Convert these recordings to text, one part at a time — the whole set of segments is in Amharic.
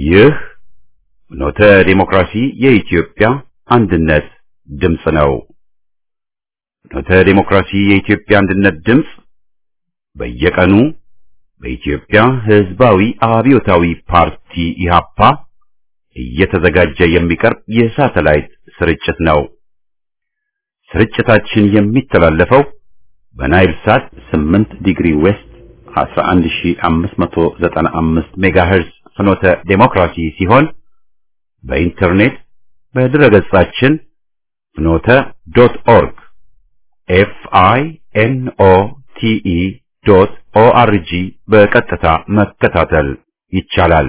ይህ ኖተ ዲሞክራሲ የኢትዮጵያ አንድነት ድምፅ ነው። ኖተ ዲሞክራሲ የኢትዮጵያ አንድነት ድምፅ በየቀኑ በኢትዮጵያ ሕዝባዊ አብዮታዊ ፓርቲ ኢህአፓ እየተዘጋጀ የሚቀርብ የሳተላይት ስርጭት ነው። ስርጭታችን የሚተላለፈው በናይል ሳት 8 ዲግሪ ዌስት 11595 ሜጋሄርዝ ፍኖተ ዴሞክራሲ ሲሆን በኢንተርኔት በድረገጻችን ፍኖተ ዶት ኦርግ ኤፍ አይ ኤን ኦ ቲ ኢ ዶት ኦ አር ጂ በቀጥታ መከታተል ይቻላል።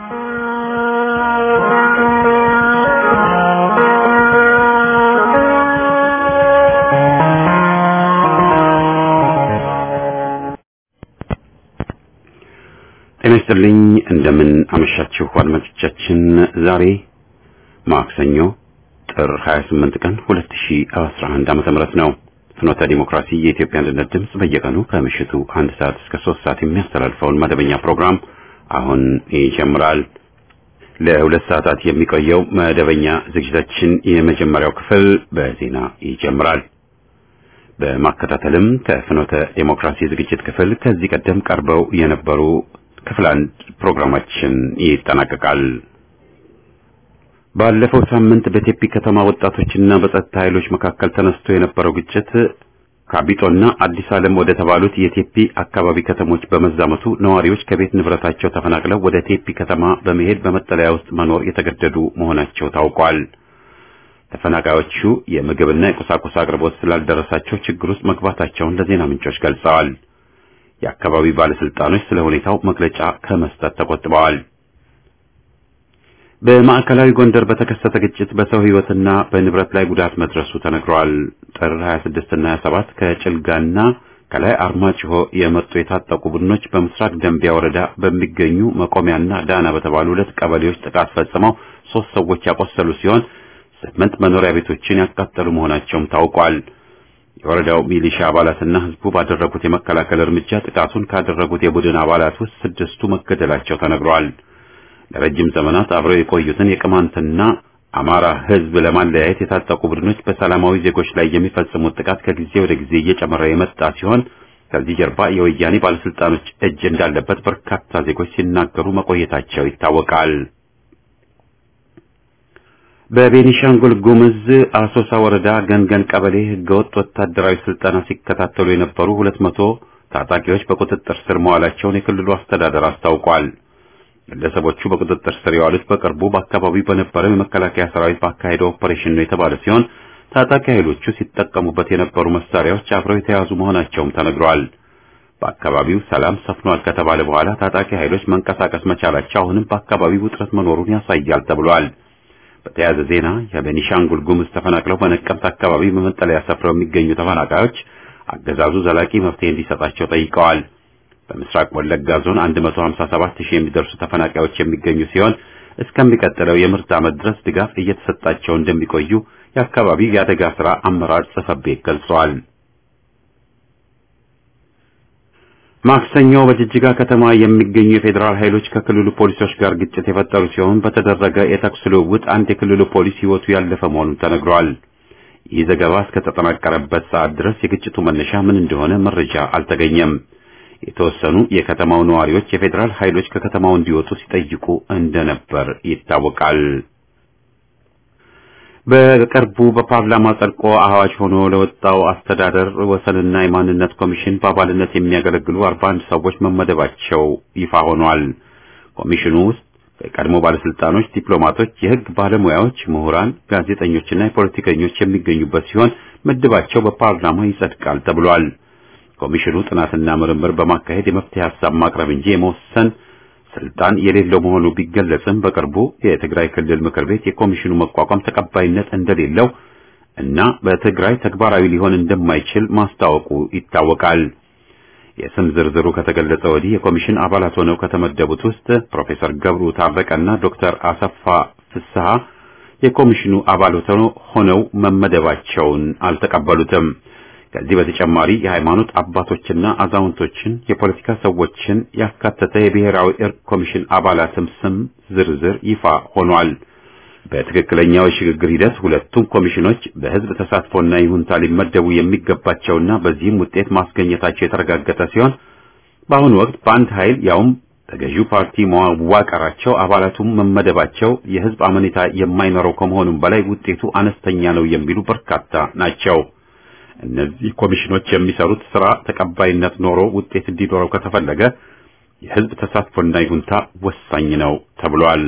ጤና ይስጥልኝ። እንደምን አመሻችሁ አድማጮቻችን። ዛሬ ማክሰኞ ጥር 28 ቀን 2011 ዓመተ ምህረት ነው። ፍኖተ ዲሞክራሲ የኢትዮጵያ አንድነት ድምፅ በየቀኑ ከምሽቱ አንድ ሰዓት እስከ ሶስት ሰዓት የሚያስተላልፈውን መደበኛ ፕሮግራም አሁን ይጀምራል። ለሁለት ሰዓታት የሚቆየው መደበኛ ዝግጅታችን የመጀመሪያው ክፍል በዜና ይጀምራል። በማከታተልም ከፍኖተ ዲሞክራሲ ዝግጅት ክፍል ከዚህ ቀደም ቀርበው የነበሩ ክፍል አንድ ፕሮግራማችን ይጠናቀቃል። ባለፈው ሳምንት በቴፒ ከተማ ወጣቶችና በጸጥታ ኃይሎች መካከል ተነስቶ የነበረው ግጭት ካቢጦና አዲስ ዓለም ወደ ተባሉት የቴፒ አካባቢ ከተሞች በመዛመቱ ነዋሪዎች ከቤት ንብረታቸው ተፈናቅለው ወደ ቴፒ ከተማ በመሄድ በመጠለያ ውስጥ መኖር የተገደዱ መሆናቸው ታውቋል። ተፈናቃዮቹ የምግብና የቁሳቁስ አቅርቦት ስላልደረሳቸው ችግር ውስጥ መግባታቸውን ለዜና ምንጮች ገልጸዋል። የአካባቢው ባለስልጣኖች ስለ ሁኔታው መግለጫ ከመስጠት ተቆጥበዋል። በማዕከላዊ ጎንደር በተከሰተ ግጭት በሰው ሕይወትና በንብረት ላይ ጉዳት መድረሱ ተነግሯል። ጥር 26 እና 27 ከጭልጋና ከላይ አርማጭሆ የመጡ የታጠቁ ቡድኖች በምስራቅ ደንቢያ ወረዳ በሚገኙ መቆሚያና ዳና በተባሉ ሁለት ቀበሌዎች ጥቃት ፈጽመው ሶስት ሰዎች ያቆሰሉ ሲሆን ስምንት መኖሪያ ቤቶችን ያቃጠሉ መሆናቸውም ታውቋል። የወረዳው ሚሊሻ አባላትና ህዝቡ ባደረጉት የመከላከል እርምጃ ጥቃቱን ካደረጉት የቡድን አባላት ውስጥ ስድስቱ መገደላቸው ተነግሯል። ለረጅም ዘመናት አብረው የቆዩትን የቅማንትና አማራ ህዝብ ለማለያየት የታጠቁ ቡድኖች በሰላማዊ ዜጎች ላይ የሚፈጽሙት ጥቃት ከጊዜ ወደ ጊዜ እየጨመረ የመጣ ሲሆን ከዚህ ጀርባ የወያኔ ባለስልጣኖች እጅ እንዳለበት በርካታ ዜጎች ሲናገሩ መቆየታቸው ይታወቃል። በቤኒሻንጉል ጉምዝ አሶሳ ወረዳ ገንገን ቀበሌ ህገወጥ ወታደራዊ ስልጠና ሲከታተሉ የነበሩ ሁለት መቶ ታጣቂዎች በቁጥጥር ስር መዋላቸውን የክልሉ አስተዳደር አስታውቋል። ግለሰቦቹ በቁጥጥር ስር የዋሉት በቅርቡ በአካባቢው በነበረው የመከላከያ ሰራዊት ባካሄደው ኦፐሬሽን ነው የተባለ ሲሆን ታጣቂ ኃይሎቹ ሲጠቀሙበት የነበሩ መሳሪያዎች አብረው የተያዙ መሆናቸውም ተነግረዋል። በአካባቢው ሰላም ሰፍኗል ከተባለ በኋላ ታጣቂ ኃይሎች መንቀሳቀስ መቻላቸው አሁንም በአካባቢው ውጥረት መኖሩን ያሳያል ተብሏል። በተያያዘ ዜና የቤኒሻንጉል ጉሙዝ ተፈናቅለው በነቀምት አካባቢ በመጠለያ ሰፍረው የሚገኙ ተፈናቃዮች አገዛዙ ዘላቂ መፍትሄ እንዲሰጣቸው ጠይቀዋል። በምስራቅ ወለጋ ዞን 157 ሺህ የሚደርሱ ተፈናቃዮች የሚገኙ ሲሆን እስከሚቀጥለው የምርት ዓመት ድረስ ድጋፍ እየተሰጣቸው እንደሚቆዩ የአካባቢው የአደጋ ሥራ አመራር ጽሕፈት ቤት ገልጸዋል። ማክሰኞ በጅጅጋ ከተማ የሚገኙ የፌዴራል ኃይሎች ከክልሉ ፖሊሶች ጋር ግጭት የፈጠሩ ሲሆን በተደረገ የተኩስ ልውውጥ አንድ የክልሉ ፖሊስ ሕይወቱ ያለፈ መሆኑን ተነግሯል። ይህ ዘገባ እስከተጠናቀረበት ሰዓት ድረስ የግጭቱ መነሻ ምን እንደሆነ መረጃ አልተገኘም። የተወሰኑ የከተማው ነዋሪዎች የፌዴራል ኃይሎች ከከተማው እንዲወጡ ሲጠይቁ እንደነበር ይታወቃል። በቅርቡ በፓርላማ ጸድቆ አዋጅ ሆኖ ለወጣው አስተዳደር ወሰንና የማንነት ኮሚሽን በአባልነት የሚያገለግሉ 41 ሰዎች መመደባቸው ይፋ ሆኗል። ኮሚሽኑ ውስጥ የቀድሞ ባለስልጣኖች፣ ዲፕሎማቶች፣ የሕግ ባለሙያዎች፣ ምሁራን፣ ጋዜጠኞችና የፖለቲከኞች የሚገኙበት ሲሆን ምድባቸው በፓርላማ ይጸድቃል ተብሏል። ኮሚሽኑ ጥናትና ምርምር በማካሄድ የመፍትሄ ሀሳብ ማቅረብ እንጂ የመወሰን ስልጣን የሌለው መሆኑ ቢገለጽም በቅርቡ የትግራይ ክልል ምክር ቤት የኮሚሽኑ መቋቋም ተቀባይነት እንደሌለው እና በትግራይ ተግባራዊ ሊሆን እንደማይችል ማስታወቁ ይታወቃል። የስም ዝርዝሩ ከተገለጸ ወዲህ የኮሚሽን አባላት ሆነው ከተመደቡት ውስጥ ፕሮፌሰር ገብሩ ታረቀና ዶክተር አሰፋ ፍስሐ የኮሚሽኑ አባል ሆነው መመደባቸውን አልተቀበሉትም። ከዚህ በተጨማሪ የሃይማኖት አባቶችና አዛውንቶችን፣ የፖለቲካ ሰዎችን ያካተተ የብሔራዊ እርቅ ኮሚሽን አባላትም ስም ዝርዝር ይፋ ሆኗል። በትክክለኛው የሽግግር ሂደት ሁለቱም ኮሚሽኖች በህዝብ ተሳትፎና ይሁንታ ሊመደቡ የሚገባቸውና በዚህም ውጤት ማስገኘታቸው የተረጋገጠ ሲሆን በአሁኑ ወቅት በአንድ ኃይል ያውም በገዢው ፓርቲ መዋቀራቸው አባላቱም መመደባቸው የህዝብ አመኔታ የማይኖረው ከመሆኑም በላይ ውጤቱ አነስተኛ ነው የሚሉ በርካታ ናቸው። እነዚህ ኮሚሽኖች የሚሰሩት ስራ ተቀባይነት ኖሮ ውጤት እንዲኖረው ከተፈለገ የህዝብ ተሳትፎና ይሁንታ ወሳኝ ነው ተብሏል።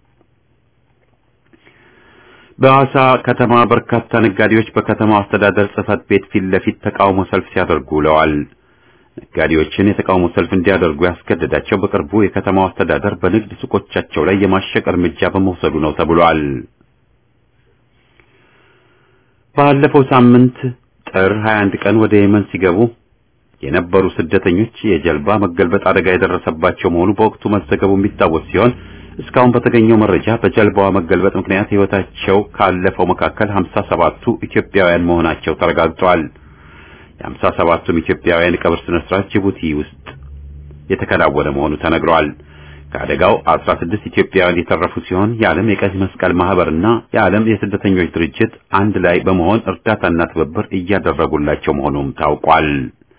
በሐዋሳ ከተማ በርካታ ነጋዴዎች በከተማው አስተዳደር ጽህፈት ቤት ፊት ለፊት ተቃውሞ ሰልፍ ሲያደርጉ ውለዋል። ነጋዴዎችን የተቃውሞ ሰልፍ እንዲያደርጉ ያስገደዳቸው በቅርቡ የከተማው አስተዳደር በንግድ ሱቆቻቸው ላይ የማሸቅ እርምጃ በመውሰዱ ነው ተብሏል። ባለፈው ሳምንት ጥር 21 ቀን ወደ የመን ሲገቡ የነበሩ ስደተኞች የጀልባ መገልበጥ አደጋ የደረሰባቸው መሆኑ በወቅቱ መዘገቡ የሚታወስ ሲሆን እስካሁን በተገኘው መረጃ በጀልባዋ መገልበጥ ምክንያት ሕይወታቸው ካለፈው መካከል 57ቱ ኢትዮጵያውያን መሆናቸው ተረጋግጧል። የሀምሳ ሰባቱም ኢትዮጵያውያን የቀብር ስነ ስርዓት ጅቡቲ ውስጥ የተከናወነ መሆኑ ተነግሯል። ከአደጋው 16 ኢትዮጵያውያን የተረፉ ሲሆን የዓለም የቀይ መስቀል ማህበርና የዓለም የስደተኞች ድርጅት አንድ ላይ በመሆን እርዳታና ትብብር እያደረጉላቸው መሆኑም ታውቋል።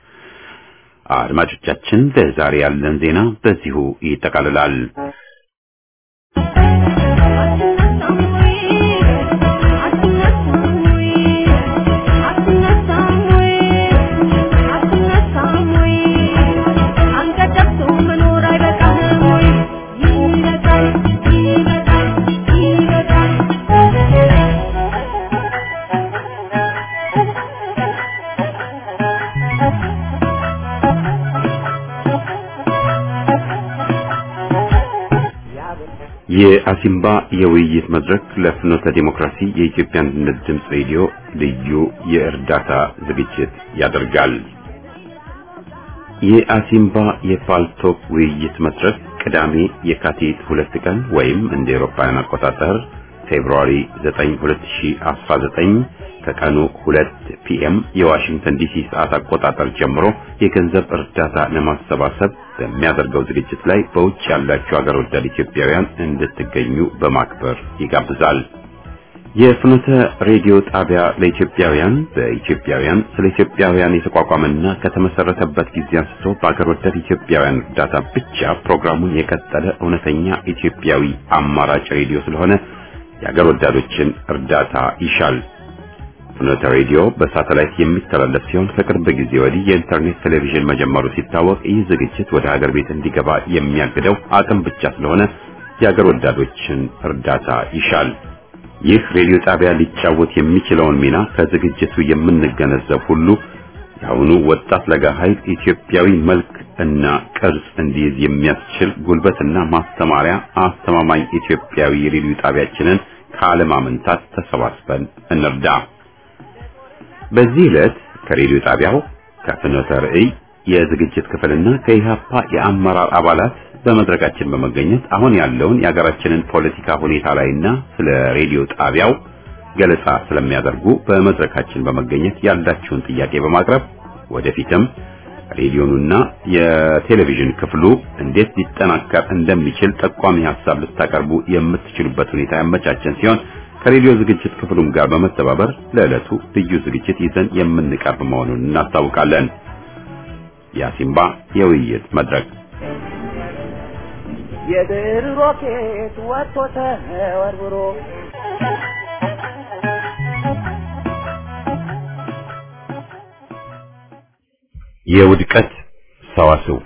አድማጮቻችን፣ ለዛሬ ያለን ዜና በዚሁ ይጠቃልላል። የአሲምባ የውይይት መድረክ ለፍኖተ ዲሞክራሲ የኢትዮጵያ አንድነት ድምፅ ሬዲዮ ልዩ የእርዳታ ዝግጅት ያደርጋል። የአሲምባ የፓልቶክ ውይይት መድረክ ቅዳሜ የካቲት ሁለት ቀን ወይም እንደ ኤሮፓውያን አቆጣጠር ፌብሩዋሪ 9 2019 ከቀኑ 2 ፒኤም የዋሽንግተን ዲሲ ሰዓት አቆጣጠር ጀምሮ የገንዘብ እርዳታ ለማሰባሰብ በሚያደርገው ዝግጅት ላይ በውጭ ያላችሁ ሀገር ወዳድ ኢትዮጵያውያን እንድትገኙ በማክበር ይጋብዛል። የፍኖተ ሬዲዮ ጣቢያ ለኢትዮጵያውያን በኢትዮጵያውያን ስለ ኢትዮጵያውያን የተቋቋመና ከተመሰረተበት ጊዜ አንስቶ በአገር ወዳድ ኢትዮጵያውያን እርዳታ ብቻ ፕሮግራሙን የቀጠለ እውነተኛ ኢትዮጵያዊ አማራጭ ሬዲዮ ስለሆነ የአገር ወዳዶችን እርዳታ ይሻል። ፍኖተ ሬዲዮ በሳተላይት የሚተላለፍ ሲሆን ከቅርብ ጊዜ ወዲህ የኢንተርኔት ቴሌቪዥን መጀመሩ ሲታወቅ ይህ ዝግጅት ወደ ሀገር ቤት እንዲገባ የሚያግደው አቅም ብቻ ስለሆነ የአገር ወዳዶችን እርዳታ ይሻል። ይህ ሬዲዮ ጣቢያ ሊጫወት የሚችለውን ሚና ከዝግጅቱ የምንገነዘብ ሁሉ የአሁኑ ወጣት ለጋ ኃይል ኢትዮጵያዊ መልክ እና ቅርጽ እንዲይዝ የሚያስችል ጉልበትና ማስተማሪያ አስተማማኝ ኢትዮጵያዊ ሬዲዮ ጣቢያችንን ካለማመንታት ተሰባስበን እንርዳ። በዚህ ዕለት ከሬዲዮ ጣቢያው ከፍኖተ ርዕይ የዝግጅት ክፍልና ከኢሃፓ የአመራር አባላት በመድረካችን በመገኘት አሁን ያለውን የሀገራችንን ፖለቲካ ሁኔታ ላይና ስለ ሬዲዮ ጣቢያው ገለጻ ስለሚያደርጉ በመድረካችን በመገኘት ያላችሁን ጥያቄ በማቅረብ ወደፊትም ሬዲዮኑና የቴሌቪዥን ክፍሉ እንዴት ሊጠናከር እንደሚችል ጠቋሚ ሀሳብ ልታቀርቡ የምትችሉበት ሁኔታ ያመቻቸን ሲሆን ከሬዲዮ ዝግጅት ክፍሉም ጋር በመተባበር ለዕለቱ ልዩ ዝግጅት ይዘን የምንቀርብ መሆኑን እናስታውቃለን። የአሲምባ የውይይት መድረክ የድር ሮኬት ወጥቶ ተወርውሮ የውድቀት ሰዋስው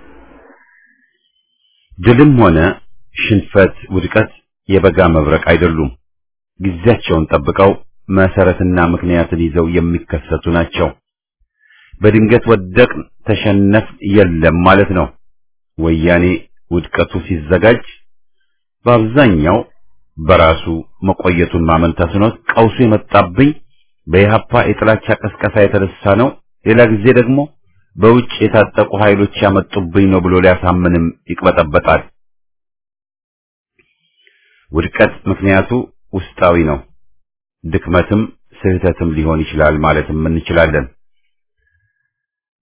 ድልም ሆነ ሽንፈት፣ ውድቀት የበጋ መብረቅ አይደሉም። ጊዜያቸውን ጠብቀው መሰረትና ምክንያትን ይዘው የሚከሰቱ ናቸው። በድንገት ወደቅን፣ ተሸነፍ የለም ማለት ነው። ወያኔ ውድቀቱ ሲዘጋጅ በአብዛኛው በራሱ መቆየቱን ማመን ተስኖት ቀውሱ የመጣብኝ በኢህአፓ የጥላቻ ቀስቀሳ የተነሳ ነው፣ ሌላ ጊዜ ደግሞ በውጭ የታጠቁ ኃይሎች ያመጡብኝ ነው ብሎ ሊያሳምንም ይቅበጠበጣል። ውድቀት ምክንያቱ ውስጣዊ ነው። ድክመትም ስህተትም ሊሆን ይችላል ማለትም እንችላለን።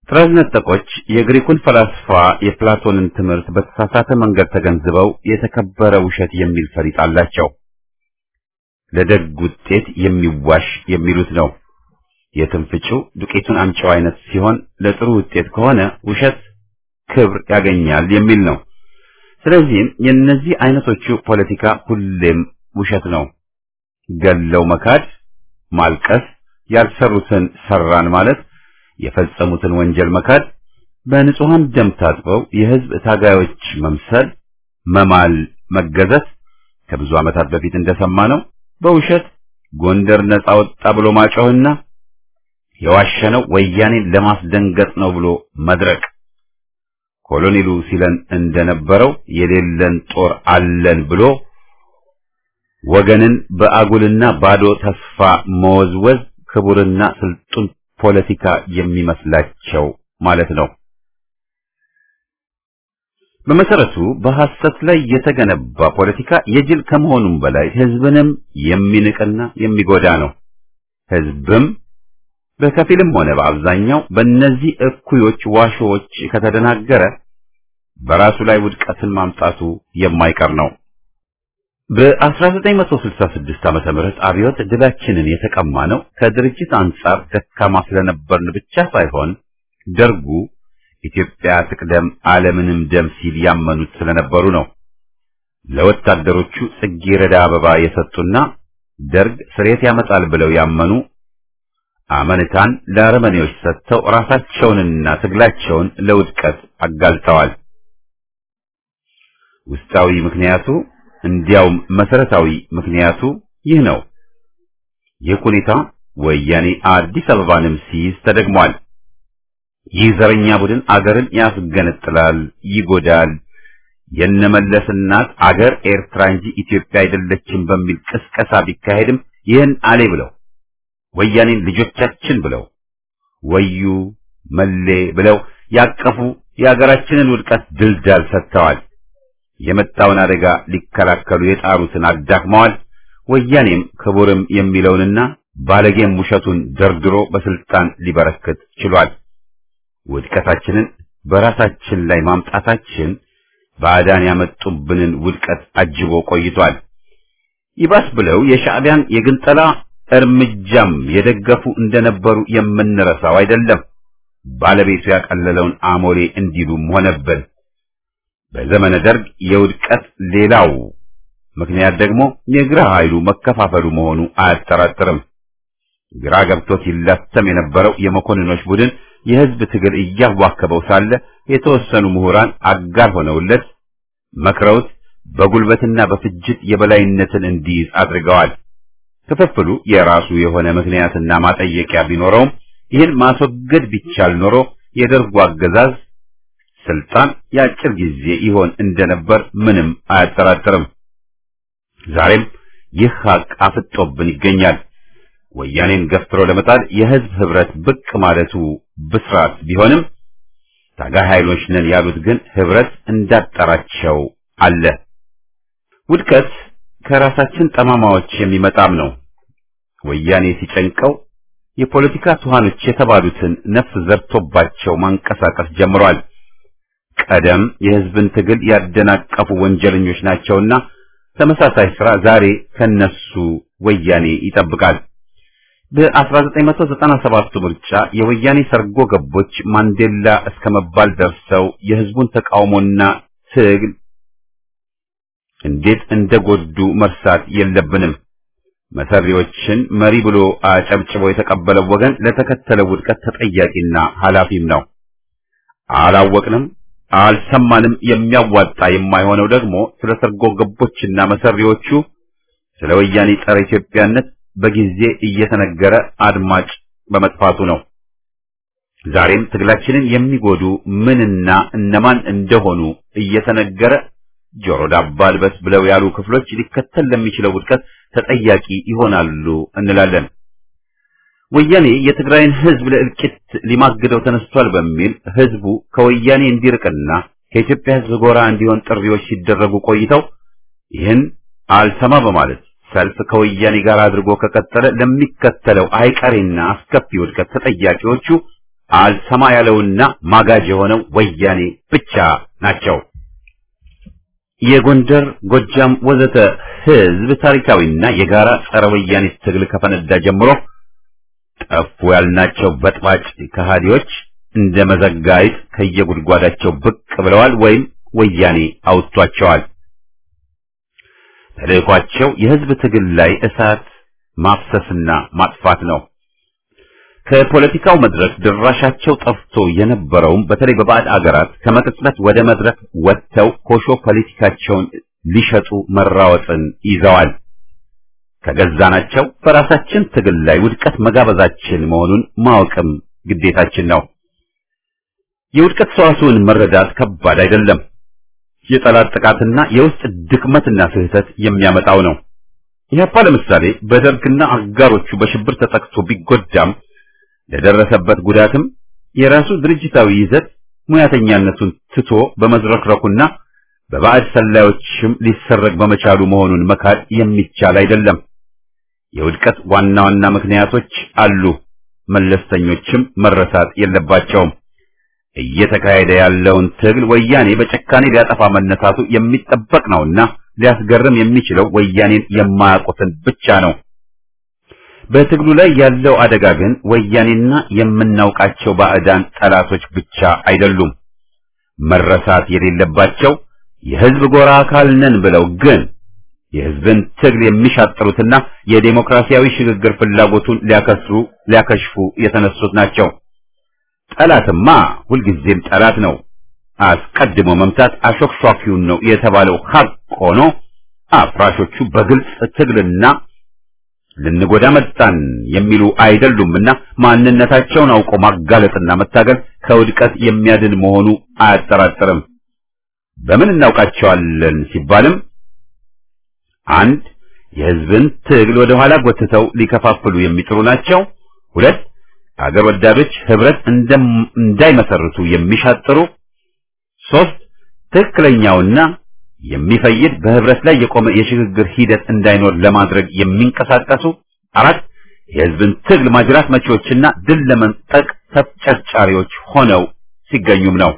ጥራዝ ነጠቆች የግሪኩን ፈላስፋ የፕላቶንን ትምህርት በተሳሳተ መንገድ ተገንዝበው የተከበረ ውሸት የሚል ፈሊጥ አላቸው። ለደግ ውጤት የሚዋሽ የሚሉት ነው። የትንፍጪው ዱቄቱን አምጪው አይነት ሲሆን ለጥሩ ውጤት ከሆነ ውሸት ክብር ያገኛል የሚል ነው። ስለዚህም የእነዚህ አይነቶቹ ፖለቲካ ሁሌም ውሸት ነው። ገለው መካድ፣ ማልቀስ፣ ያልሰሩትን ሰራን ማለት፣ የፈጸሙትን ወንጀል መካድ፣ በንጹሐን ደም ታጥበው የህዝብ ታጋዮች መምሰል፣ መማል፣ መገዘት ከብዙ ዓመታት በፊት እንደሰማነው በውሸት ጎንደር ነጻ ወጣ ብሎ ማጮህና የዋሸነው ወያኔን ለማስደንገጥ ነው ብሎ መድረቅ ኮሎኔሉ ሲለን እንደነበረው የሌለን ጦር አለን ብሎ ወገንን በአጉልና ባዶ ተስፋ መወዝወዝ ክቡርና ስልጡን ፖለቲካ የሚመስላቸው ማለት ነው። በመሰረቱ በሐሰት ላይ የተገነባ ፖለቲካ የጅል ከመሆኑም በላይ ህዝብንም የሚንቅና የሚጎዳ ነው። ህዝብም በከፊልም ሆነ በአብዛኛው በእነዚህ እኩዮች ዋሾዎች ከተደናገረ በራሱ ላይ ውድቀትን ማምጣቱ የማይቀር ነው። በ1966 ዓመተ ምህረት አብዮት ድላችንን የተቀማ ነው ከድርጅት አንጻር ደካማ ስለነበርን ብቻ ሳይሆን ደርጉ ኢትዮጵያ ትቅደም ዓለምንም ደም ሲል ያመኑት ስለነበሩ ነው። ለወታደሮቹ ጽጌረዳ አበባ የሰጡና ደርግ ስሬት ያመጣል ብለው ያመኑ አመንታን ለአረመኔዎች ሰጥተው ራሳቸውንና ትግላቸውን ለውድቀት አጋልጠዋል። ውስጣዊ ምክንያቱ እንዲያውም መሰረታዊ ምክንያቱ ይህ ነው። ይህ ሁኔታ ወያኔ አዲስ አበባንም ሲይዝ ተደግሟል። ይህ ዘረኛ ቡድን አገርን ያስገነጥላል፣ ይጎዳል። የነመለስ እናት አገር ኤርትራ እንጂ ኢትዮጵያ አይደለችም በሚል ቅስቀሳ ቢካሄድም ይህን አሌ ብለው ወያኔን ልጆቻችን ብለው ወዩ መሌ ብለው ያቀፉ የሀገራችንን ውድቀት ድልዳል ሰጥተዋል። የመጣውን አደጋ ሊከላከሉ የጣሩትን አዳክመዋል። ወያኔም ክቡርም የሚለውንና ባለጌም ውሸቱን ደርድሮ በስልጣን ሊበረክት ችሏል። ውድቀታችንን በራሳችን ላይ ማምጣታችን ባዕዳን ያመጡብንን ውድቀት አጅቦ ቆይቷል። ይባስ ብለው የሻዕቢያን የግንጠላ እርምጃም የደገፉ እንደነበሩ የምንረሳው አይደለም። ባለቤቱ ያቀለለውን አሞሌ እንዲሉም ሆነብን። በዘመነ ደርግ የውድቀት ሌላው ምክንያት ደግሞ የግራ ኃይሉ መከፋፈሉ መሆኑ አያጠራጥርም። ግራ ገብቶት ይላተም የነበረው የመኮንኖች ቡድን የህዝብ ትግል እያዋከበው ሳለ የተወሰኑ ምሁራን አጋር ሆነውለት መክረውት በጉልበትና በፍጅት የበላይነትን እንዲይዝ አድርገዋል። ክፍፍሉ የራሱ የሆነ ምክንያትና ማጠየቂያ ቢኖረውም ይህን ማስወገድ ቢቻል ኖሮ የደርጉ አገዛዝ ስልጣን የአጭር ጊዜ ይሆን እንደነበር ምንም አያጠራጥርም። ዛሬም ይህ ሀቅ አፍጦብን ይገኛል። ወያኔን ገፍትሮ ለመጣል የህዝብ ህብረት ብቅ ማለቱ ብስራት ቢሆንም ታጋይ ኃይሎች ነን ያሉት ግን ህብረት እንዳጠራቸው አለ። ውድቀት ከራሳችን ጠማማዎች የሚመጣም ነው። ወያኔ ሲጨንቀው የፖለቲካ ቱሃኖች የተባሉትን ነፍስ ዘርቶባቸው ማንቀሳቀስ ጀምሯል። ቀደም የህዝብን ትግል ያደናቀፉ ወንጀለኞች ናቸውና ተመሳሳይ ስራ ዛሬ ከነሱ ወያኔ ይጠብቃል። በ1997 ምርጫ የወያኔ ሰርጎ ገቦች ማንዴላ እስከ መባል ደርሰው የህዝቡን ተቃውሞና ትግል እንዴት እንደጎዱ መርሳት የለብንም። መሰሪዎችን መሪ ብሎ አጨብጭቦ የተቀበለው ወገን ለተከተለው ውድቀት ተጠያቂና ኃላፊም ነው። አላወቅንም፣ አልሰማንም። የሚያዋጣ የማይሆነው ደግሞ ስለ ሰርጎ ገቦችና መሰሪዎቹ ስለ ወያኔ ጸረ ኢትዮጵያነት በጊዜ እየተነገረ አድማጭ በመጥፋቱ ነው። ዛሬም ትግላችንን የሚጎዱ ምንና እነማን እንደሆኑ እየተነገረ ጆሮ ዳባ ልበስ ብለው ያሉ ክፍሎች ሊከተል ለሚችለው ውድቀት ተጠያቂ ይሆናሉ እንላለን። ወያኔ የትግራይን ህዝብ ለእልቂት ሊማግደው ተነስቷል በሚል ህዝቡ ከወያኔ እንዲርቅና ከኢትዮጵያ ህዝብ ጎራ እንዲሆን ጥሪዎች ሲደረጉ ቆይተው ይህን አልሰማ በማለት ሰልፍ ከወያኔ ጋር አድርጎ ከቀጠለ ለሚከተለው አይቀሬና አስከፊ ውድቀት ተጠያቂዎቹ አልሰማ ያለውና ማጋጅ የሆነው ወያኔ ብቻ ናቸው። የጎንደር፣ ጎጃም ወዘተ ህዝብ ታሪካዊና የጋራ ጸረ ወያኔ ትግል ከፈነዳ ጀምሮ ጠፉ ያልናቸው በጥባጭ ከሃዲዎች እንደ መዘጋይት ከየጉድጓዳቸው ብቅ ብለዋል ወይም ወያኔ አውጥቷቸዋል። ተልእኳቸው የህዝብ ትግል ላይ እሳት ማፍሰስና ማጥፋት ነው። ከፖለቲካው መድረክ ድራሻቸው ጠፍቶ የነበረውም በተለይ በባዕድ አገራት ከመቅጽበት ወደ መድረክ ወጥተው ኮሾ ፖለቲካቸውን ሊሸጡ መራወጥን ይዘዋል። ከገዛናቸው በራሳችን ትግል ላይ ውድቀት መጋበዛችን መሆኑን ማወቅም ግዴታችን ነው። የውድቀት ሰዋስውን መረዳት ከባድ አይደለም። የጠላት ጥቃትና የውስጥ ድክመትና ስህተት የሚያመጣው ነው። ኢህአፓ ለምሳሌ በደርግና አጋሮቹ በሽብር ተጠቅቶ ቢጎዳም ለደረሰበት ጉዳትም የራሱ ድርጅታዊ ይዘት ሙያተኛነቱን ትቶ በመዝረክረኩና በባዕድ ሰላዮችም ሊሰረግ በመቻሉ መሆኑን መካድ የሚቻል አይደለም። የውድቀት ዋና ዋና ምክንያቶች አሉ፣ መለስተኞችም መረሳት የለባቸውም። እየተካሄደ ያለውን ትግል ወያኔ በጨካኔ ሊያጠፋ መነሳቱ የሚጠበቅ ነውና ሊያስገርም የሚችለው ወያኔን የማያውቁትን ብቻ ነው። በትግሉ ላይ ያለው አደጋ ግን ወያኔና የምናውቃቸው ባዕዳን ጠላቶች ብቻ አይደሉም። መረሳት የሌለባቸው የህዝብ ጎራ አካል ነን ብለው ግን የህዝብን ትግል የሚሻጥሩትና የዴሞክራሲያዊ ሽግግር ፍላጎቱን ሊያከስሩ ሊያከሽፉ የተነሱት ናቸው። ጠላትማ ሁልጊዜም ጠላት ነው። አስቀድሞ መምታት አሾክሿኪውን ነው የተባለው ሀቅ ሆኖ አፍራሾቹ በግልጽ ትግልና ልንጎዳ መጣን የሚሉ አይደሉምና ማንነታቸውን አውቆ ማጋለጥና መታገል ከውድቀት የሚያድን መሆኑ አያጠራጥርም። በምን እናውቃቸዋለን ሲባልም አንድ የህዝብን ትግል ወደ ኋላ ጎትተው ሊከፋፍሉ የሚጥሩ ናቸው። ሁለት አገር ወዳዶች ህብረት እንዳይመሰርቱ የሚሻጥሩ፣ ሶስት ትክክለኛውና የሚፈይድ በህብረት ላይ የቆመ የሽግግር ሂደት እንዳይኖር ለማድረግ የሚንቀሳቀሱ፣ አራት የህዝብን ትግል ማጅራት መቺዎችና ድል ለመንጠቅ ተፍጨርጫሪዎች ሆነው ሲገኙም ነው።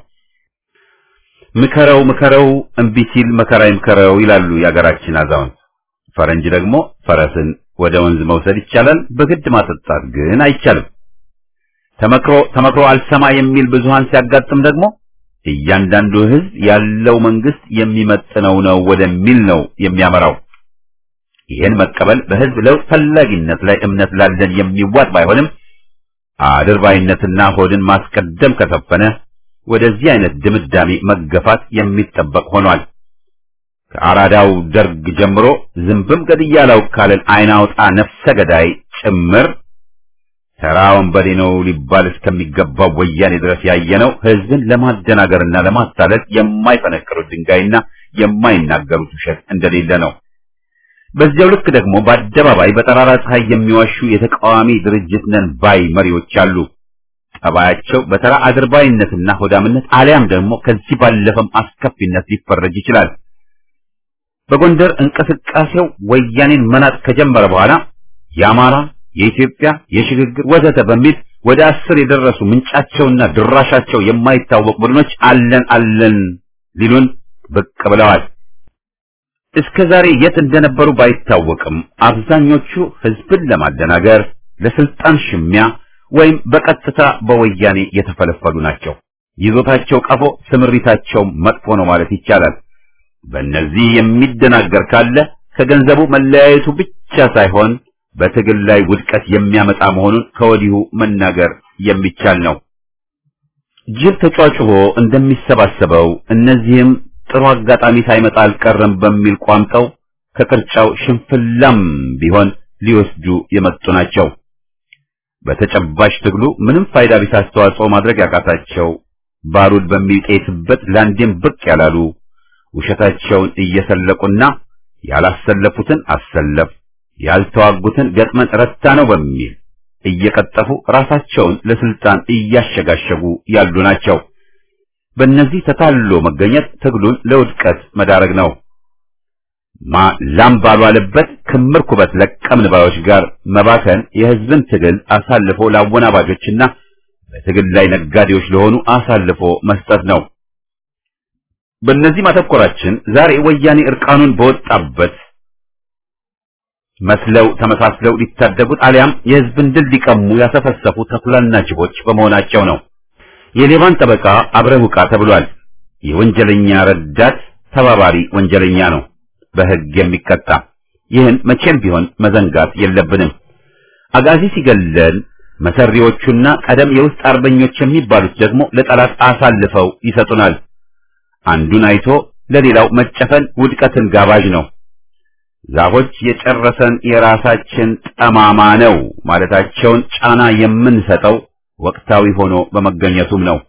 ምከረው ምከረው እምቢ ሲል መከራ ይምከረው ይላሉ የአገራችን አዛውንት። ፈረንጅ ደግሞ ፈረስን ወደ ወንዝ መውሰድ ይቻላል፣ በግድ ማጠጣት ግን አይቻልም። ተመክሮ ተመክሮ አልሰማ የሚል ብዙሃን ሲያጋጥም ደግሞ እያንዳንዱ ህዝብ ያለው መንግስት የሚመጥነው ነው ወደሚል ነው የሚያመራው። ይህን መቀበል በህዝብ ለውጥ ፈላጊነት ላይ እምነት ላለን የሚዋጥ ባይሆንም አድርባይነትና ሆድን ማስቀደም ከሰፈነ ወደዚህ አይነት ድምዳሜ መገፋት የሚጠበቅ ሆኗል። ከአራዳው ደርግ ጀምሮ ዝንብም ገድያለው ካለን አይናውጣ ነፍሰ ገዳይ ጭምር ተራ ወንበዴ ነው ሊባል እስከሚገባው ወያኔ ድረስ ያየነው ህዝብን ለማደናገርና ለማታለል የማይፈነቅሩት ድንጋይና የማይናገሩት ውሸት እንደሌለ ነው። በዚያው ልክ ደግሞ በአደባባይ በጠራራ ፀሐይ የሚዋሹ የተቃዋሚ ድርጅት ነን ባይ መሪዎች አሉ። ጠባያቸው በተራ አድርባይነትና ሆዳምነት አሊያም ደግሞ ከዚህ ባለፈም አስከፊነት ሊፈረጅ ይችላል። በጎንደር እንቅስቃሴው ወያኔን መናጥ ከጀመረ በኋላ የአማራ፣ የኢትዮጵያ፣ የሽግግር ወዘተ በሚል ወደ አስር የደረሱ ምንጫቸውና ድራሻቸው የማይታወቅ ቡድኖች አለን አለን ሊሉን ብቅ ብለዋል። እስከ ዛሬ የት እንደነበሩ ባይታወቅም አብዛኞቹ ህዝብን ለማደናገር ለስልጣን ሽሚያ ወይም በቀጥታ በወያኔ የተፈለፈሉ ናቸው። ይዞታቸው ቀፎ፣ ስምሪታቸው መጥፎ ነው ማለት ይቻላል። በእነዚህ የሚደናገር ካለ ከገንዘቡ መለያየቱ ብቻ ሳይሆን በትግል ላይ ውድቀት የሚያመጣ መሆኑን ከወዲሁ መናገር የሚቻል ነው። ጅብ ተጫጭቦ እንደሚሰባሰበው እነዚህም ጥሩ አጋጣሚ ሳይመጣ አልቀረም በሚል ቋምጠው ከቅርጫው ሽንፍላም ቢሆን ሊወስዱ የመጡ ናቸው። በተጨባጭ ትግሉ ምንም ፋይዳ ቢስ አስተዋጽኦ ማድረግ ያቃታቸው ባሩድ በሚጤስበት ላንዴም ብቅ ያላሉ ውሸታቸውን እየሰለቁና ያላሰለፉትን አሰለፍ ያልተዋጉትን ገጥመን ረታ ነው በሚል እየቀጠፉ ራሳቸውን ለስልጣን እያሸጋሸጉ ያሉ ናቸው። በእነዚህ ተታሎ መገኘት ትግሉን ለውድቀት መዳረግ ነው። ማ ላም ባልዋለበት ክምር ኩበት ለቀምን ባዮች ጋር መባከን የህዝብን ትግል አሳልፎ ለአወናባጆችና በትግል ላይ ነጋዴዎች ለሆኑ አሳልፎ መስጠት ነው። በእነዚህ ማተኮራችን ዛሬ ወያኔ እርቃኑን በወጣበት መስለው ተመሳስለው ሊታደጉት አሊያም የህዝብን ድል ሊቀሙ ያሰፈሰፉ ተኩላና ጅቦች በመሆናቸው ነው። የሌባን ጠበቃ አብረህ ውቃ ተብሏል። የወንጀለኛ ረዳት ተባባሪ ወንጀለኛ ነው፣ በህግ የሚቀጣ። ይህን መቼም ቢሆን መዘንጋት የለብንም። አጋዚ ሲገለን መሰሪዎቹና ቀደም የውስጥ አርበኞች የሚባሉት ደግሞ ለጠላት አሳልፈው ይሰጡናል። አንዱን አይቶ ለሌላው መጨፈን ውድቀትን ጋባዥ ነው። ዛፎች የጨረሰን የራሳችን ጠማማ ነው ማለታቸውን ጫና የምንሰጠው ወቅታዊ ሆኖ በመገኘቱም ነው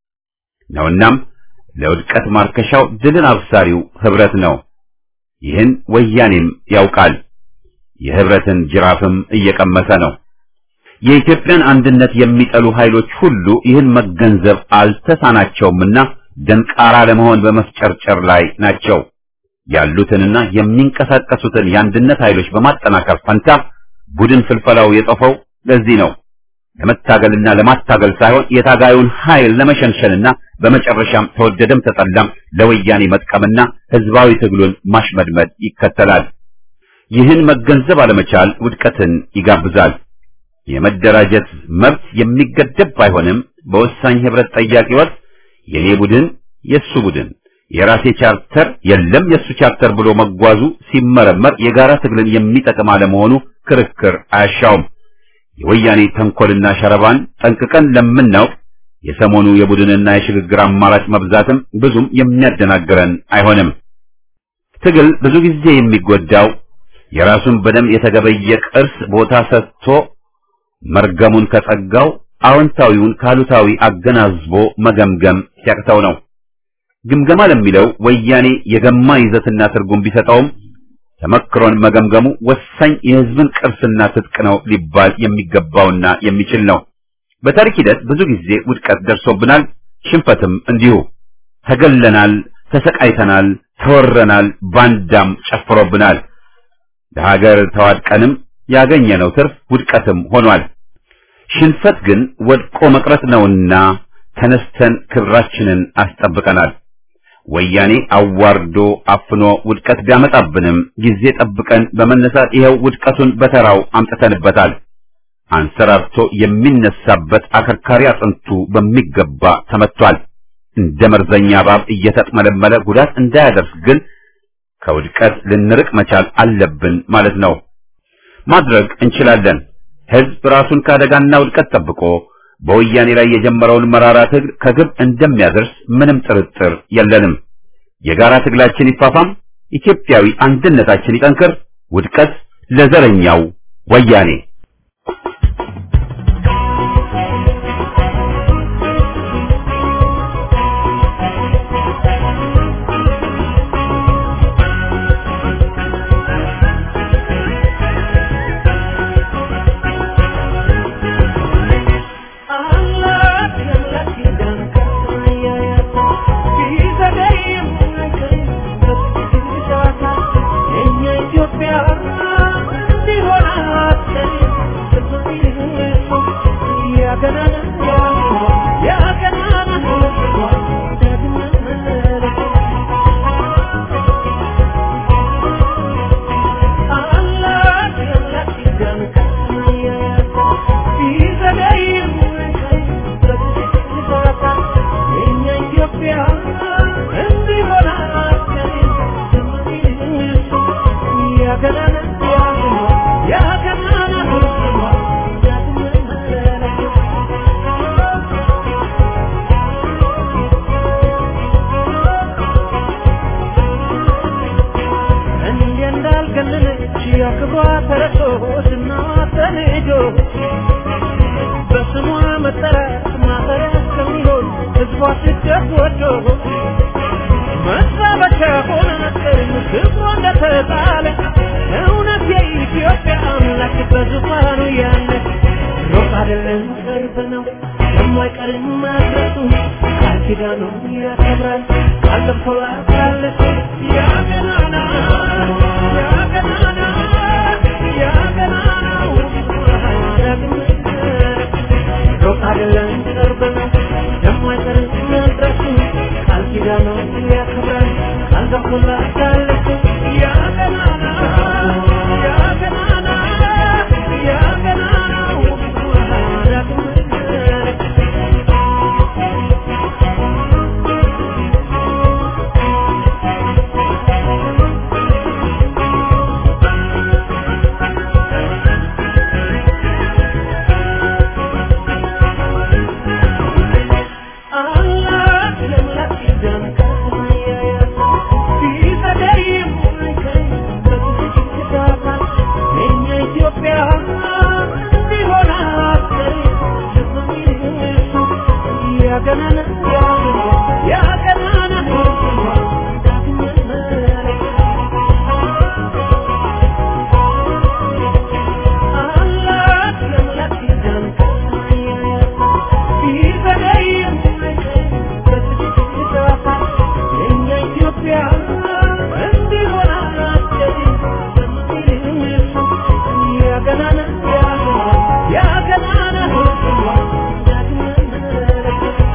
ነውናም ለውድቀት ማርከሻው ድልን አብሳሪው ህብረት ነው። ይህን ወያኔም ያውቃል። የህብረትን ጅራፍም እየቀመሰ ነው። የኢትዮጵያን አንድነት የሚጠሉ ኃይሎች ሁሉ ይህን መገንዘብ አልተሳናቸውምና ደንቃራ ለመሆን በመፍጨርጨር ላይ ናቸው። ያሉትንና የሚንቀሳቀሱትን የአንድነት ኃይሎች በማጠናከር ፈንታ ቡድን ፍልፈላው የጠፈው ለዚህ ነው። ለመታገልና ለማታገል ሳይሆን የታጋዩን ኃይል ለመሸንሸንና በመጨረሻም ተወደደም ተጠላም ለወያኔ መጥቀምና ህዝባዊ ትግሉን ማሽመድመድ ይከተላል። ይህን መገንዘብ አለመቻል ውድቀትን ይጋብዛል። የመደራጀት መብት የሚገደብ ባይሆንም በወሳኝ ህብረት ጠያቂ ወቅት የኔ ቡድን የሱ ቡድን የራሴ ቻርተር የለም የሱ ቻርተር ብሎ መጓዙ ሲመረመር የጋራ ትግልን የሚጠቅም አለመሆኑ ክርክር አያሻውም። የወያኔ ተንኮልና ሸረባን ጠንቅቀን ለምናውቅ የሰሞኑ የቡድንና የሽግግር አማራጭ መብዛትም ብዙም የሚያደናግረን አይሆንም። ትግል ብዙ ጊዜ የሚጎዳው የራሱን በደም የተገበየ ቅርስ ቦታ ሰጥቶ መርገሙን ከጸጋው አዎንታዊውን ካሉታዊ አገናዝቦ መገምገም ሲያቅተው ነው። ግምገማ ለሚለው ወያኔ የገማ ይዘትና ትርጉም ቢሰጠውም ተመክሮን መገምገሙ ወሳኝ የህዝብን ቅርስና ትጥቅ ነው ሊባል የሚገባውና የሚችል ነው። በታሪክ ሂደት ብዙ ጊዜ ውድቀት ደርሶብናል፣ ሽንፈትም እንዲሁ። ተገለናል፣ ተሰቃይተናል፣ ተወረናል፣ ባንዳም ጨፍሮብናል። ለሀገር ተዋድቀንም ያገኘነው ትርፍ ውድቀትም ሆኗል። ሽንፈት ግን ወድቆ መቅረት ነውና ተነስተን ክብራችንን አስጠብቀናል። ወያኔ አዋርዶ አፍኖ ውድቀት ቢያመጣብንም ጊዜ ጠብቀን በመነሳት ይኸው ውድቀቱን በተራው አምጥተንበታል። አንሰራርቶ የሚነሳበት አከርካሪ አጥንቱ በሚገባ ተመቷል። እንደ መርዘኛ እባብ እየተጥመለመለ ጉዳት እንዳያደርስ ግን ከውድቀት ልንርቅ መቻል አለብን ማለት ነው። ማድረግ እንችላለን። ህዝብ ራሱን ከአደጋና ውድቀት ጠብቆ በወያኔ ላይ የጀመረውን መራራ ትግል ከግብ እንደሚያደርስ ምንም ጥርጥር የለንም። የጋራ ትግላችን ይፋፋም፣ ኢትዮጵያዊ አንድነታችን ይጠንክር። ውድቀት ለዘረኛው ወያኔ። Rock ገብቶላታለች ያ ገናና ያ ገናና ያ ገናናው ዳግም አላት ለምላክ ኪዳን ከሰማያት ቢዘገይም አይቀርም በትዕግስት የእኛ ኢትዮጵያ ቢሆን አትቀርም ዝም የሚል እሱ ያገናና ያገናና ዳግም መመለስ አላት ለምላክ ኪዳን ከሰማያት ቢዘገይም አይቀርም በትዕግስት የእኛ ኢትዮጵያ እንዲሆን አትቀርም ዝም የሚል እሱ ያገናና ያገናና ዳግም መመለስ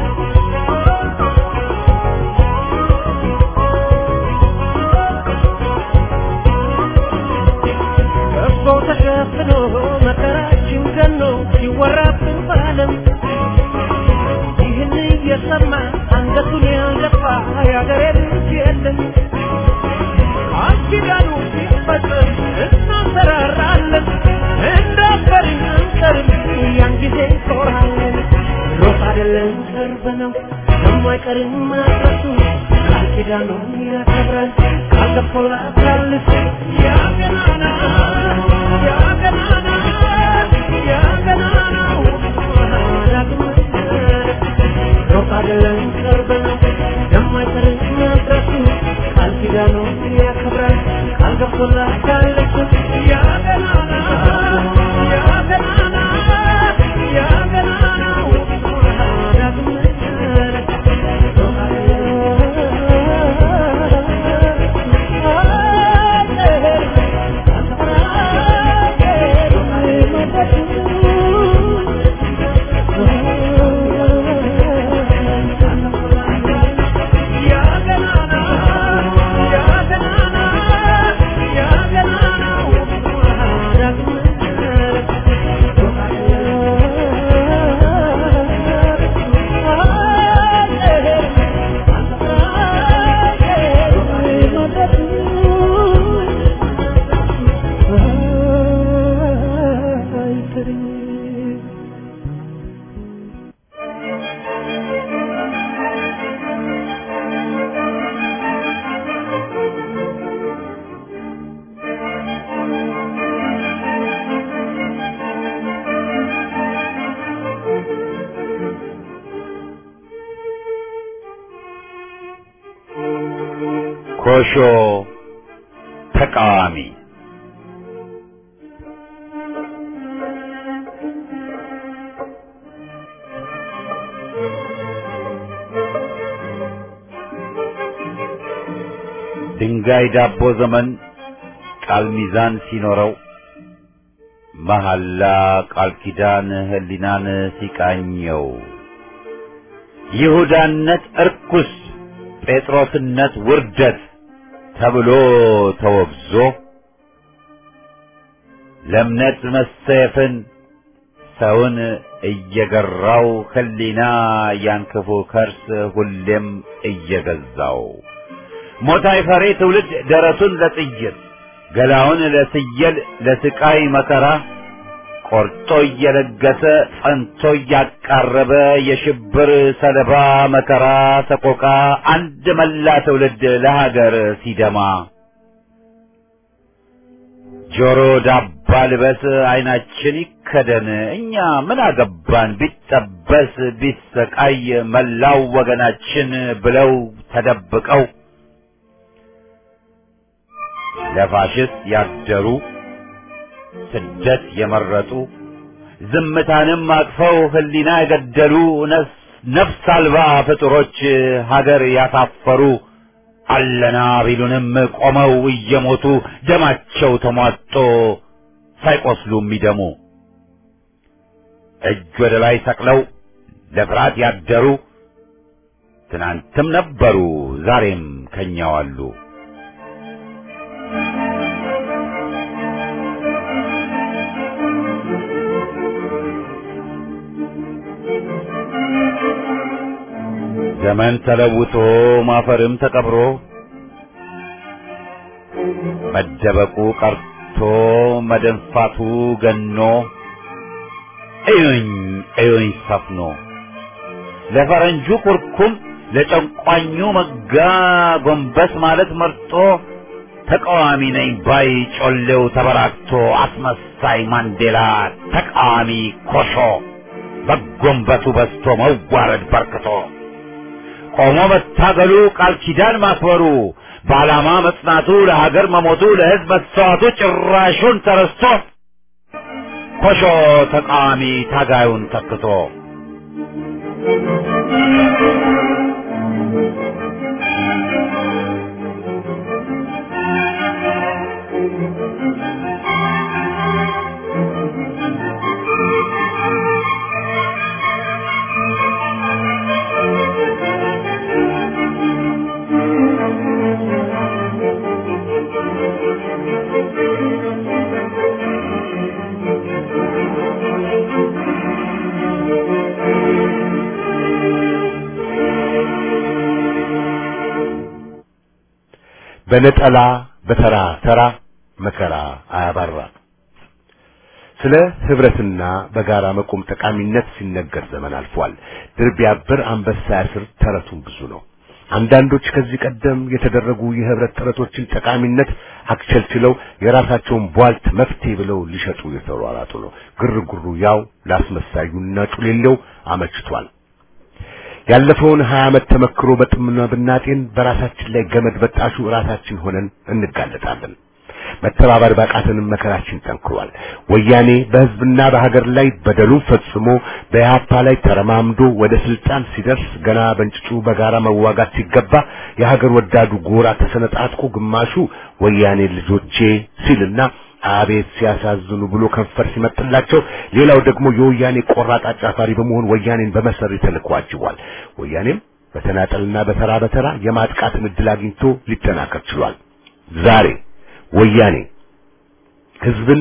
ከቦ ተሸፍኖ መከራችን ገኖ ሲወራብን በዓለም ይህን እየሰማ አንገቱን ያልደፋ የአገሬ ልጅ የለም። ቃል ኪዳኑ ሲፈጸም እናንሰራራለን፣ እንዳፈርን አንቀርም፣ ያን ጊዜ እንኮራለን። ሮጥ አይደለም ቅርብ ነው የማይቀርም መድረሱ ቃል ኪዳኑን ያከብራል ቃል ገብቶላታል እሱ ያ ገናና ያ ገናና ያ ገናናው ዳግም ሩቅ አይደለም ቅርብ ነው የማይቀርም መድረሱ ቃል ኪዳኑን ያከብራል ቃል ገብቶላታል እሱ ያ ገናና ያ ገናና ያ ገናናው ዳግም ያ ገናና ያ ገናና ያ ገናናው ዳግም ኮሾ ተቃዋሚ ድንጋይ ዳቦ ዘመን ቃል ሚዛን ሲኖረው መሐላ ቃል ኪዳን ህሊናን ሲቃኘው ይሁዳነት እርኩስ ጴጥሮስነት ውርደት ተብሎ ተወግዞ ለእምነት መሰየፍን ሰውን እየገራው ህሊና ያን ክፉ ከርስ ሁሌም እየገዛው ሞት አይፈሬ ትውልድ ደረቱን ለጥይት ገላውን ለስየል ለስቃይ መከራ ቆርጦ እየለገሰ ጸንቶ እያቃረበ የሽብር ሰለባ መከራ ሰቆቃ አንድ መላ ትውልድ ለሀገር ሲደማ ጆሮ ዳባ ልበስ አይናችን ይከደን እኛ ምን አገባን ቢጠበስ ቢሰቃይ መላው ወገናችን ብለው ተደብቀው ለፋሽስት ያደሩ ስደት የመረጡ ዝምታንም አቅፈው ህሊና የገደሉ ነፍስ አልባ ፍጡሮች ሀገር ያሳፈሩ አለና ቢሉንም ቆመው እየሞቱ ደማቸው ተሟጦ ሳይቆስሉ የሚደሙ እጅ ወደ ላይ ሰቅለው ለፍርሃት ያደሩ ትናንትም ነበሩ ዛሬም ከኛው አሉ። ዘመን ተለውጦ ማፈርም ተቀብሮ መደበቁ ቀርቶ መደንፋቱ ገኖ እዩኝ እዩኝ ሰፍኖ ለፈረንጁ ኩርኩም ለጨቋኙ መጋ ጎንበስ ማለት መርጦ ተቃዋሚ ነኝ ባይ ጮሌው ተበራክቶ አስመሳይ ማንዴላ ተቃዋሚ ኮሾ በጎንበሱ በስቶ መዋረድ በርክቶ ቆሞ መታገሉ ቃል ኪዳን ማክበሩ በዓላማ መጽናቱ ለሀገር መሞቱ ለሕዝብ መሰዋቱ ጭራሹን ተረስቶ ኮሾ ተቃዋሚ ታጋዩን ተክቶ በነጠላ በተራ ተራ መከራ አያባራ። ስለ ህብረትና በጋራ መቆም ጠቃሚነት ሲነገር ዘመን አልፏል። ድር ቢያብር አንበሳ ያስር ተረቱን ብዙ ነው። አንዳንዶች ከዚህ ቀደም የተደረጉ የህብረት ጥረቶችን ጠቃሚነት አክቸልችለው የራሳቸውን ቧልት መፍትሄ ብለው ሊሸጡ የተሯሯጡ ነው። ግርግሩ ያው ላስመሳዩና ጩሌለው አመችቷል። ያለፈውን ሀያ ዓመት ተመክሮ በጥምና ብናጤን በራሳችን ላይ ገመድ በጣሹ ራሳችን ሆነን እንጋለጣለን። መተባበር ባቃተንም መከራችን ጠንክሯል። ወያኔ በህዝብና በሀገር ላይ በደሉን ፈጽሞ በኢህአፓ ላይ ተረማምዶ ወደ ስልጣን ሲደርስ ገና በእንጭጩ በጋራ መዋጋት ሲገባ የሀገር ወዳዱ ጎራ ተሰነጣጥቆ ግማሹ ወያኔ ልጆቼ ሲልና አቤት ሲያሳዝኑ ብሎ ከንፈር ሲመጥላቸው፣ ሌላው ደግሞ የወያኔ ቆራጥ አጫፋሪ በመሆን ወያኔን በመሰሪ ተልዕኮ አጅቧል። ወያኔም በተናጠልና በተራ በተራ የማጥቃትን ዕድል አግኝቶ ሊጠናከር ችሏል። ዛሬ ወያኔ ህዝብን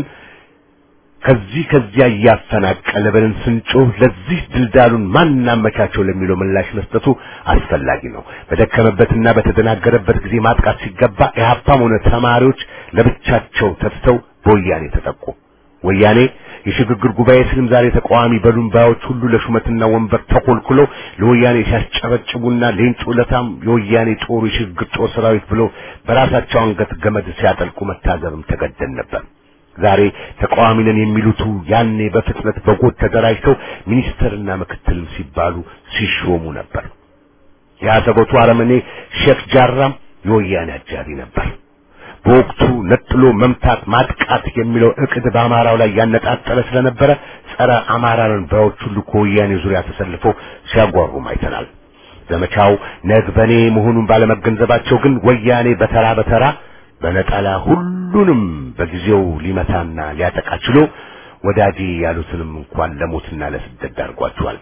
ከዚህ ከዚያ እያፈናቀለ ብለን ስንጮህ ለዚህ ድልዳሉን ማን እናመቻቸው ለሚለው ምላሽ መስጠቱ አስፈላጊ ነው። በደከመበትና በተደናገረበት ጊዜ ማጥቃት ሲገባ ኢህአፓም ሆነ ተማሪዎች ለብቻቸው ተትተው በወያኔ ተጠቁ። ወያኔ የሽግግር ጉባኤ ስልም ዛሬ ተቃዋሚ በሉን ባዮች ሁሉ ለሹመትና ወንበር ተኮልኩለው ለወያኔ ሲያስጨበጭቡና ሌንጮ ለታም የወያኔ ጦሩ የሽግግር ጦር ሰራዊት ብለው በራሳቸው አንገት ገመድ ሲያጠልቁ መታዘብም ተገደን ነበር። ዛሬ ተቃዋሚ ነን የሚሉቱ ያኔ በፍጥነት በጎጥ ተደራጅተው ሚኒስትርና ምክትልም ሲባሉ ሲሾሙ ነበር። የአሰቦቱ አረመኔ ሼክ ጃራም የወያኔ አጃቢ ነበር። በወቅቱ ነጥሎ መምታት ማጥቃት የሚለው እቅድ በአማራው ላይ ያነጣጠረ ስለነበረ ጸረ አማራን ባዮች ሁሉ ከወያኔ ዙሪያ ተሰልፈው ሲያጓሩም አይተናል። ዘመቻው ነግበኔ መሆኑን ባለመገንዘባቸው ግን ወያኔ በተራ በተራ በነጠላ ሁሉንም በጊዜው ሊመታና ሊያጠቃ ችሎ ወዳጄ ያሉትንም እንኳን ለሞትና ለስደት ዳርጓቸዋል።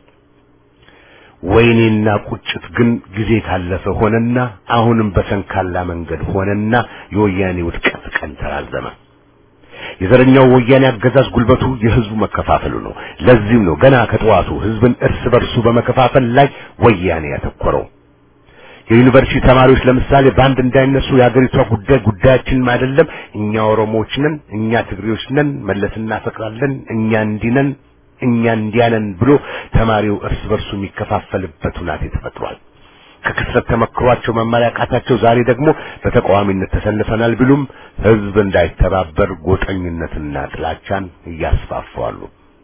ወይኔና ቁጭት ግን ጊዜ ካለፈ ሆነና አሁንም በሰንካላ መንገድ ሆነና የወያኔ ውድቀት ቀን ተራዘመ። የዘረኛው ወያኔ አገዛዝ ጉልበቱ የህዝቡ መከፋፈሉ ነው። ለዚህም ነው ገና ከጠዋቱ ህዝብን እርስ በርሱ በመከፋፈል ላይ ወያኔ ያተኮረው። የዩኒቨርሲቲ ተማሪዎች ለምሳሌ በአንድ እንዳይነሱ የሀገሪቷ ጉዳይ ጉዳያችንም አይደለም፣ እኛ ኦሮሞዎች ነን፣ እኛ ትግሬዎች ነን፣ መለስ እናፈቅራለን፣ እኛ እንዲህ ነን፣ እኛ እንዲያ ነን ብሎ ተማሪው እርስ በርሱ የሚከፋፈልበት ሁናቴ ተፈጥሯል። ከክስረት ተመክሯቸው መማር ያቃታቸው ዛሬ ደግሞ በተቃዋሚነት ተሰልፈናል ቢሉም ህዝብ እንዳይተባበር ጎጠኝነትና ጥላቻን እያስፋፋሉ።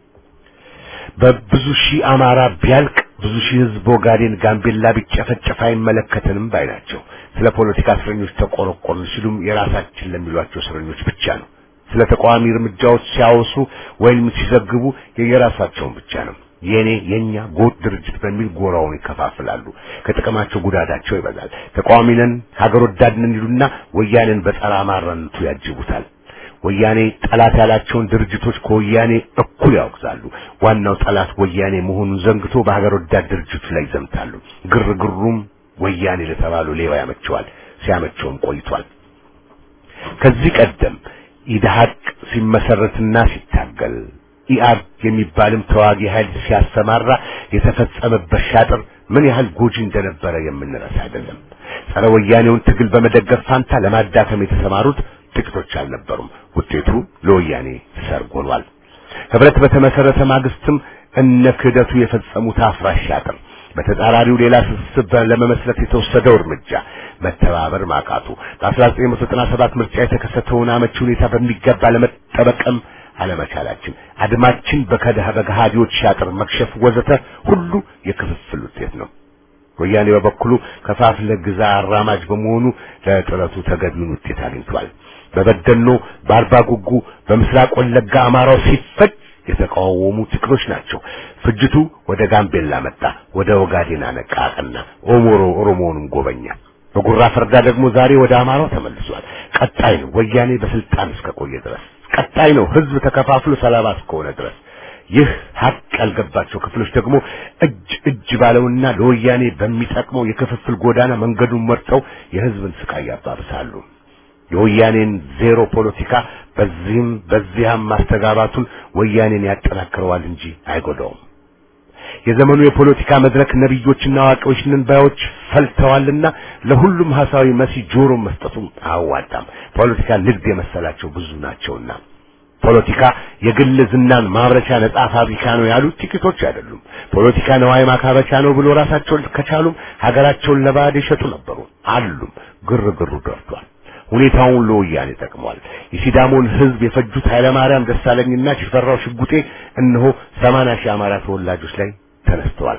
በብዙ ሺህ አማራ ቢያልቅ ብዙ ሺህ ህዝብ ኦጋዴን፣ ጋምቤላ ቢጨፈጨፍ አይመለከተንም ባይ ናቸው። ስለ ፖለቲካ እስረኞች ተቆረቆርን ሲሉም የራሳችን ለሚሏቸው እስረኞች ብቻ ነው። ስለ ተቃዋሚ እርምጃዎች ሲያወሱ ወይም ሲዘግቡ የየራሳቸውን ብቻ ነው። የኔ የኛ ጎጥ ድርጅት በሚል ጎራውን ይከፋፍላሉ። ከጥቅማቸው ጉዳዳቸው ይበዛል። ተቃዋሚ ነን ሀገር ወዳድ ነን ይሉና ወያኔን በጸረ አማራነቱ ያጅቡታል። ወያኔ ጠላት ያላቸውን ድርጅቶች ከወያኔ እኩል ያወግዛሉ። ዋናው ጠላት ወያኔ መሆኑን ዘንግቶ በሀገር ወዳድ ድርጅቱ ላይ ይዘምታሉ። ግርግሩም ወያኔ ለተባሉ ሌባ ያመቸዋል፣ ሲያመቸውም ቆይቷል። ከዚህ ቀደም ኢድሃቅ ሲመሰረትና ሲታገል ኢአድ የሚባልም ተዋጊ ኃይል ሲያሰማራ የተፈጸመበት ሻጥር ምን ያህል ጎጂ እንደነበረ የምንረሳ አይደለም። ጸረ ወያኔውን ትግል በመደገፍ ፋንታ ለማዳከም የተሰማሩት ጥቂቶች አልነበሩም። ውጤቱ ለወያኔ ሰርግ ሆኗል። ህብረት በተመሰረተ ማግስትም እነ ክህደቱ የፈጸሙት አፍራሽ ሻጥር በተጻራሪው ሌላ ስብስብ ለመመስረት የተወሰደው እርምጃ መተባበር ማቃቱ በ1997 ምርጫ የተከሰተውን አመቺ ሁኔታ በሚገባ ለመጠበቅም አለመቻላችን አድማችን በከደህ በገሃዲዎች ሻጥር መክሸፍ ወዘተ ሁሉ የክፍፍል ውጤት ነው። ወያኔ በበኩሉ ከፋፍለ ግዛ አራማጅ በመሆኑ ለጥረቱ ተገቢውን ውጤት አግኝቷል። በበደኖ በአርባ ጉጉ በምስራቅ ወለጋ አማራው ሲፈጅ የተቃወሙ ጥቂቶች ናቸው። ፍጅቱ ወደ ጋምቤላ መጣ፣ ወደ ኦጋዴን አነቃቀና ኦሞሮ ኦሮሞውንም ጎበኛ። በጉራ ፈርዳ ደግሞ ዛሬ ወደ አማራው ተመልሷል። ቀጣይ ነው ወያኔ በስልጣን እስከቆየ ድረስ ቀጣይ ነው ህዝብ ተከፋፍሎ ሰላባ እስከሆነ ድረስ። ይህ ሀቅ ያልገባቸው ክፍሎች ደግሞ እጅ እጅ ባለውና ለወያኔ በሚጠቅመው የክፍፍል ጎዳና መንገዱን መርጠው የህዝብን ስቃይ ያባብሳሉ። የወያኔን ዜሮ ፖለቲካ በዚህም በዚያም ማስተጋባቱን ወያኔን ያጠናክረዋል እንጂ አይጎዳውም። የዘመኑ የፖለቲካ መድረክ ነቢዮችና አዋቂዎች ነን ባዮች ፈልተዋልና ለሁሉም ሐሳዊ መሲ ጆሮ መስጠቱም አያዋጣም። ፖለቲካ ንግድ የመሰላቸው ብዙ ናቸውና ፖለቲካ የግል ዝናን ማምረቻ ነጻ ፋብሪካ ነው ያሉት ጥቂቶች አይደሉም። ፖለቲካ ነዋይ ማካበቻ ነው ብሎ ራሳቸውን ከቻሉም ሀገራቸውን ለባዕድ የሸጡ ነበሩ አሉም። ግርግሩ ደርቷል። ሁኔታውን ለወያኔ ጠቅሟል። የሲዳሞን ህዝብ የፈጁት ኃይለማርያም ደሳለኝና ሽፈራው ሽጉጤ እነሆ ሰማንያ ሺህ አማራ ተወላጆች ላይ ተነስተዋል።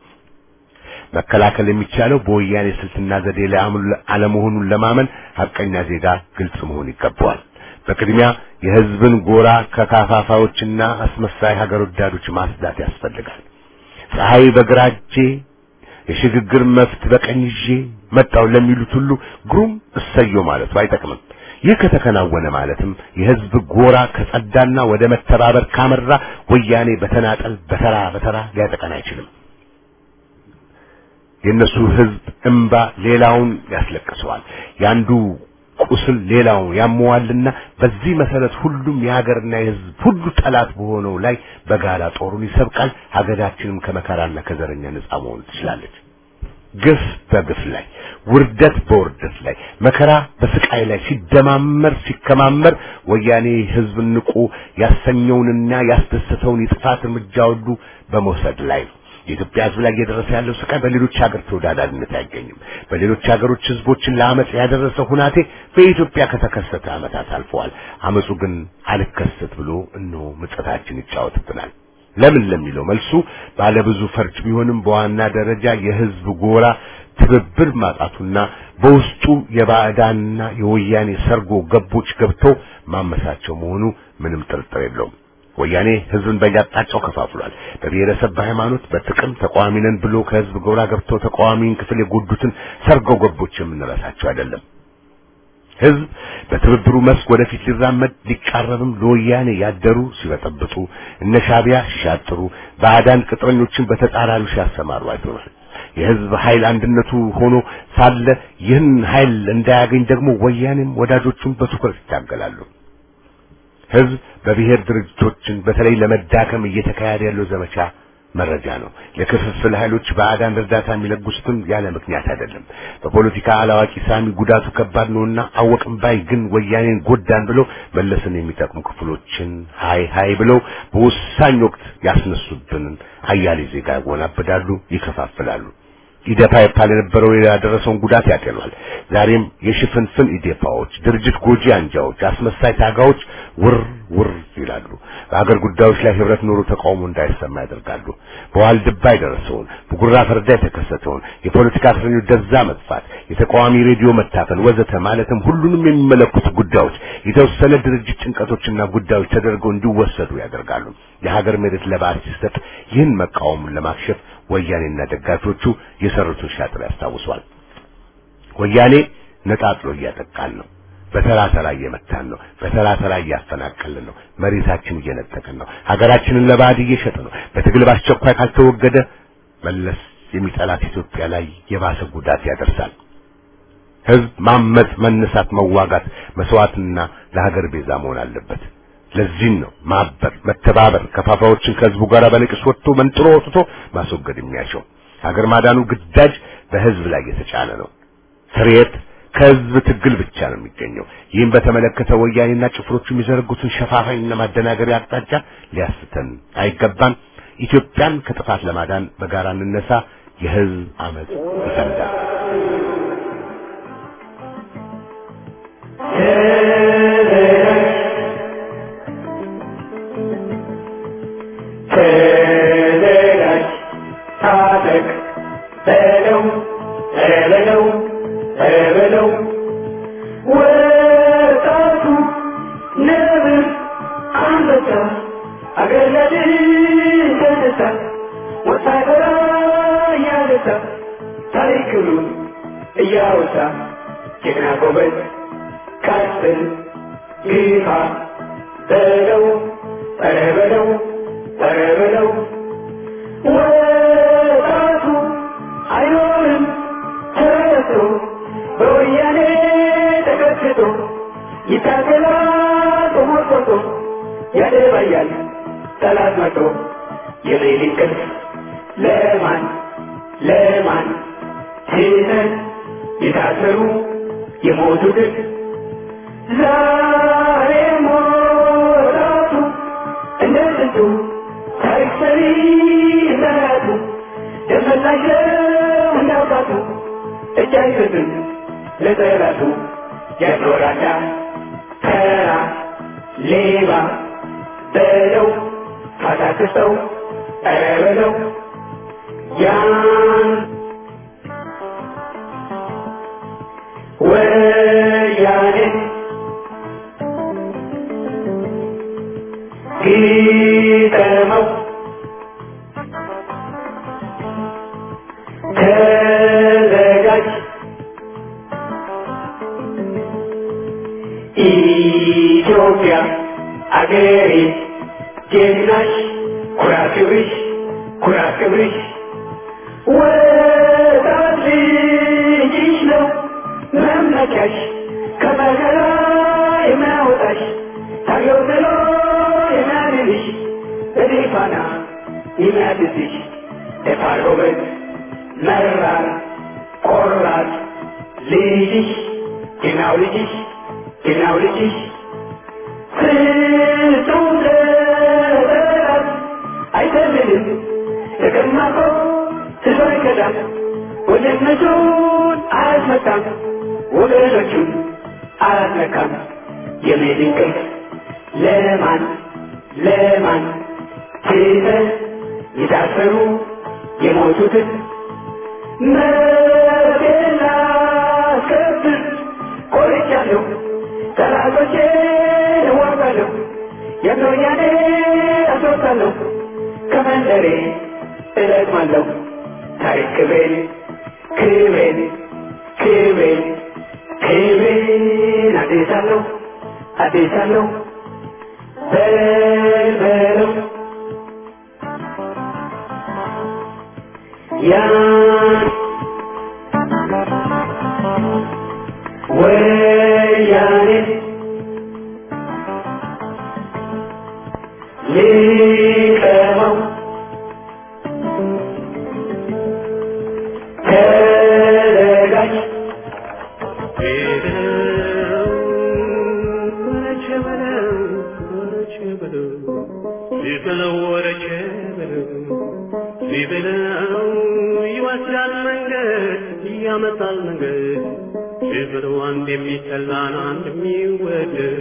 መከላከል የሚቻለው በወያኔ ስልትና ዘዴ ላይ አለመሆኑን ለማመን ሀቀኛ ዜጋ ግልጽ መሆን ይገባዋል። በቅድሚያ የህዝብን ጎራ ከካፋፋዎችና አስመሳይ ሀገር ወዳዶች ማስዳት ያስፈልጋል። ፀሐይ በግራ እጄ የሽግግር መፍት በቀኝ ይዤ መጣው ለሚሉት ሁሉ ግሩም እሰየው ማለቱ አይጠቅምም። ይህ ከተከናወነ ማለትም የህዝብ ጎራ ከጸዳና ወደ መተባበር ካመራ ወያኔ በተናጠል በተራ በተራ ሊያጠቀን አይችልም። የእነሱ ህዝብ እምባ ሌላውን ያስለቅሰዋል። ያንዱ ቁስል ሌላውን ያመዋልና በዚህ መሰረት ሁሉም የሀገርና የህዝብ ሁሉ ጠላት በሆነው ላይ በጋራ ጦሩን ይሰብቃል። ሀገራችንም ከመከራና ከዘረኛ ነጻ መሆን ትችላለች። ግፍ በግፍ ላይ፣ ውርደት በውርደት ላይ፣ መከራ በስቃይ ላይ ሲደማመር ሲከማመር ወያኔ ህዝብ ንቁ ያሰኘውንና ያስደሰተውን የጥፋት እርምጃ ሁሉ በመውሰድ ላይ ነው። የኢትዮጵያ ህዝብ ላይ እየደረሰ ያለው ስቃይ በሌሎች ሀገር ተወዳዳሪነት አይገኝም። በሌሎች ሀገሮች ህዝቦችን ለአመፅ ያደረሰ ሁናቴ በኢትዮጵያ ከተከሰተ አመታት አልፈዋል። አመፁ ግን አልከሰት ብሎ እነሆ ምጸታችን ይጫወትብናል። ለምን ለሚለው መልሱ ባለብዙ ፈርጅ ቢሆንም በዋና ደረጃ የህዝብ ጎራ ትብብር ማጣቱና በውስጡ የባዕዳንና የወያኔ ሰርጎ ገቦች ገብተው ማመሳቸው መሆኑ ምንም ጥርጥር የለውም። ወያኔ ህዝብን በየአቅጣጫው ከፋፍሏል። በብሔረሰብ፣ በሃይማኖት፣ በጥቅም ተቃዋሚ ነን ብሎ ከህዝብ ጎራ ገብተው ተቃዋሚን ክፍል የጎዱትን ሰርጎ ገቦች የምንረሳቸው አይደለም። ህዝብ በትብብሩ መስክ ወደፊት ሊራመድ ሊቃረብም ለወያኔ ያደሩ ሲበጠብጡ፣ እነ ሻዕቢያ ሲሻጥሩ፣ ባዕዳን ቅጥረኞችን በተጻራሪው ሲያሰማሩ አይተናል። የህዝብ ኃይል አንድነቱ ሆኖ ሳለ ይህን ኃይል እንዳያገኝ ደግሞ ወያኔም ወዳጆቹን በትኩረት ይታገላሉ። ህዝብ በብሔር ድርጅቶችን በተለይ ለመዳከም እየተካሄደ ያለው ዘመቻ መረጃ ነው። ለክፍፍል ኃይሎች ባዕዳን እርዳታ የሚለግሱትም ያለ ምክንያት አይደለም። በፖለቲካ አላዋቂ ሳሚ ጉዳቱ ከባድ ነውና አወቅም ባይ ግን ወያኔን ጎዳን ብለው መለስን የሚጠቅሙ ክፍሎችን ሀይ ሀይ ብለው በወሳኝ ወቅት ያስነሱብንን አያሌ ዜጋ ያወናብዳሉ፣ ይከፋፍላሉ። ኢዴፓ ይባል የነበረው ያደረሰውን ጉዳት ያጤኗል። ዛሬም የሽፍንፍን ኢዴፓዎች፣ ድርጅት ጎጂ አንጃዎች፣ አስመሳይ ታጋዎች ውር ውር ይላሉ። በሀገር ጉዳዮች ላይ ህብረት ኖሮ ተቃውሞ እንዳይሰማ ያደርጋሉ። በዋልድባ የደረሰውን በጉራ ፈርዳ የተከሰተውን የፖለቲካ እስረኞች ደዛ መጥፋት፣ የተቃዋሚ ሬዲዮ መታፈን ወዘተ ማለትም ሁሉንም የሚመለከቱ ጉዳዮች የተወሰነ ድርጅት ጭንቀቶችና ጉዳዮች ተደርገው እንዲወሰዱ ያደርጋሉ። የሀገር መሬት ለባዕድ ሲሰጥ ይህን መቃወሙን ለማክሸፍ ወያኔና ደጋፊዎቹ የሰሩትን ሻጥር ያስታውሷል። ወያኔ ነጣጥሎ እያጠቃን ነው። በተራ ተራ እየመታን ነው። በተራ ተራ እያፈናቀልን ነው። መሬታችን እየነጠቅን ነው። ሀገራችንን ለባዕድ እየሸጥ ነው። በትግል በአስቸኳይ ካልተወገደ መለስ የሚጠላት ኢትዮጵያ ላይ የባሰ ጉዳት ያደርሳል። ህዝብ ማመጽ፣ መነሳት፣ መዋጋት፣ መስዋዕትና ለሀገር ቤዛ መሆን አለበት። ለዚህም ነው ማበር፣ መተባበር ከፋፋዎችን ከህዝቡ ጋር በንቅስ ወጥቶ መንጥሮ ወጥቶ ማስወገድ የሚያሻው። ሀገር ማዳኑ ግዳጅ በህዝብ ላይ የተጫነ ነው። ስርየት ከህዝብ ትግል ብቻ ነው የሚገኘው። ይህም በተመለከተ ወያኔና ጭፍሮቹ የሚዘረጉትን ሸፋፋኝና ማደናገሪያ አቅጣጫ ሊያስተን አይገባም። ኢትዮጵያን ከጥፋት ለማዳን በጋራ እንነሳ። የህዝብ አመጽ ይፈንዳል። ተዘጋጅ ታጠቅ በለው በለው በለው ወጣቱ ነብር አንበሳ አገር ለድል ተነሳ ወታደራ እያነሳ ታሪክሉን እያወሳ ጀግና ጎበዝ ቀጥል ግፋ በለው ኧረ በለው ኧረ በለው ወጣቱ አይኖርም ተረስቶ በወያኔ ተቀስቶ ይታገላል ተሞርቆቶ ያደባያል ጠላት መቶ የሌሊት ቅልፍ ለማን ለማን ትተን የታሰሩ የሞቱትን ዛሬ ሞራቱ እንደ ጥንቱ ታሪክ ሰሪ እንደራቱ ደመላሸው እንዳውቃቱ እጅ አይሰጥም ለጠላቱ ያኖራዳ ተራ ሌባ በለው ካታክሰው ኧረ በለው ያን ወያኔ ግጠመው ተዘጋጅ ኢትዮጵያ አገሬ ጀግናሽ ኩራት ክብርሽ ኩራት ክብርሽ ወጣት ልጅሽ ነው መመኪያሽ ከመከራ የሚያወጣሽ ታገው ብሎ የሚያድንሽ በድል ፋና የሚያድስሽ ደፋር ጎበዝ መራር ቆራጥ ልጅሽ ጀግናው ልጅሽ ጀግናው ልጅሽ ፍጹም ለጠላት አይሰልልም ተቀማጦ ህዝብ አይከዳም ወንድነቱን አያስመታም ወገኖቹን አያስነካም የሜድን ቅርስ ለማን ለማን ትተን የታሰሩ የሞቱትን መብቴን ላስከብር ቆርጫለሁ ጠላቶቼን እዋጋለሁ የወያኔ አስወጣለሁ ከመንደሬ እለቅማለሁ ታሪክ ክብሬን ክብሬን ክብሬን ክብሬን አዴሳለሁ አዴሳለሁ በልበለው ያን ወያኔ ሊቀመው ተዘጋጅ ቢበለው ይወስዳል መንገድ ያመጣል መንገድ ቢበለው አንድ የሚጠላን አንድ የሚወደድ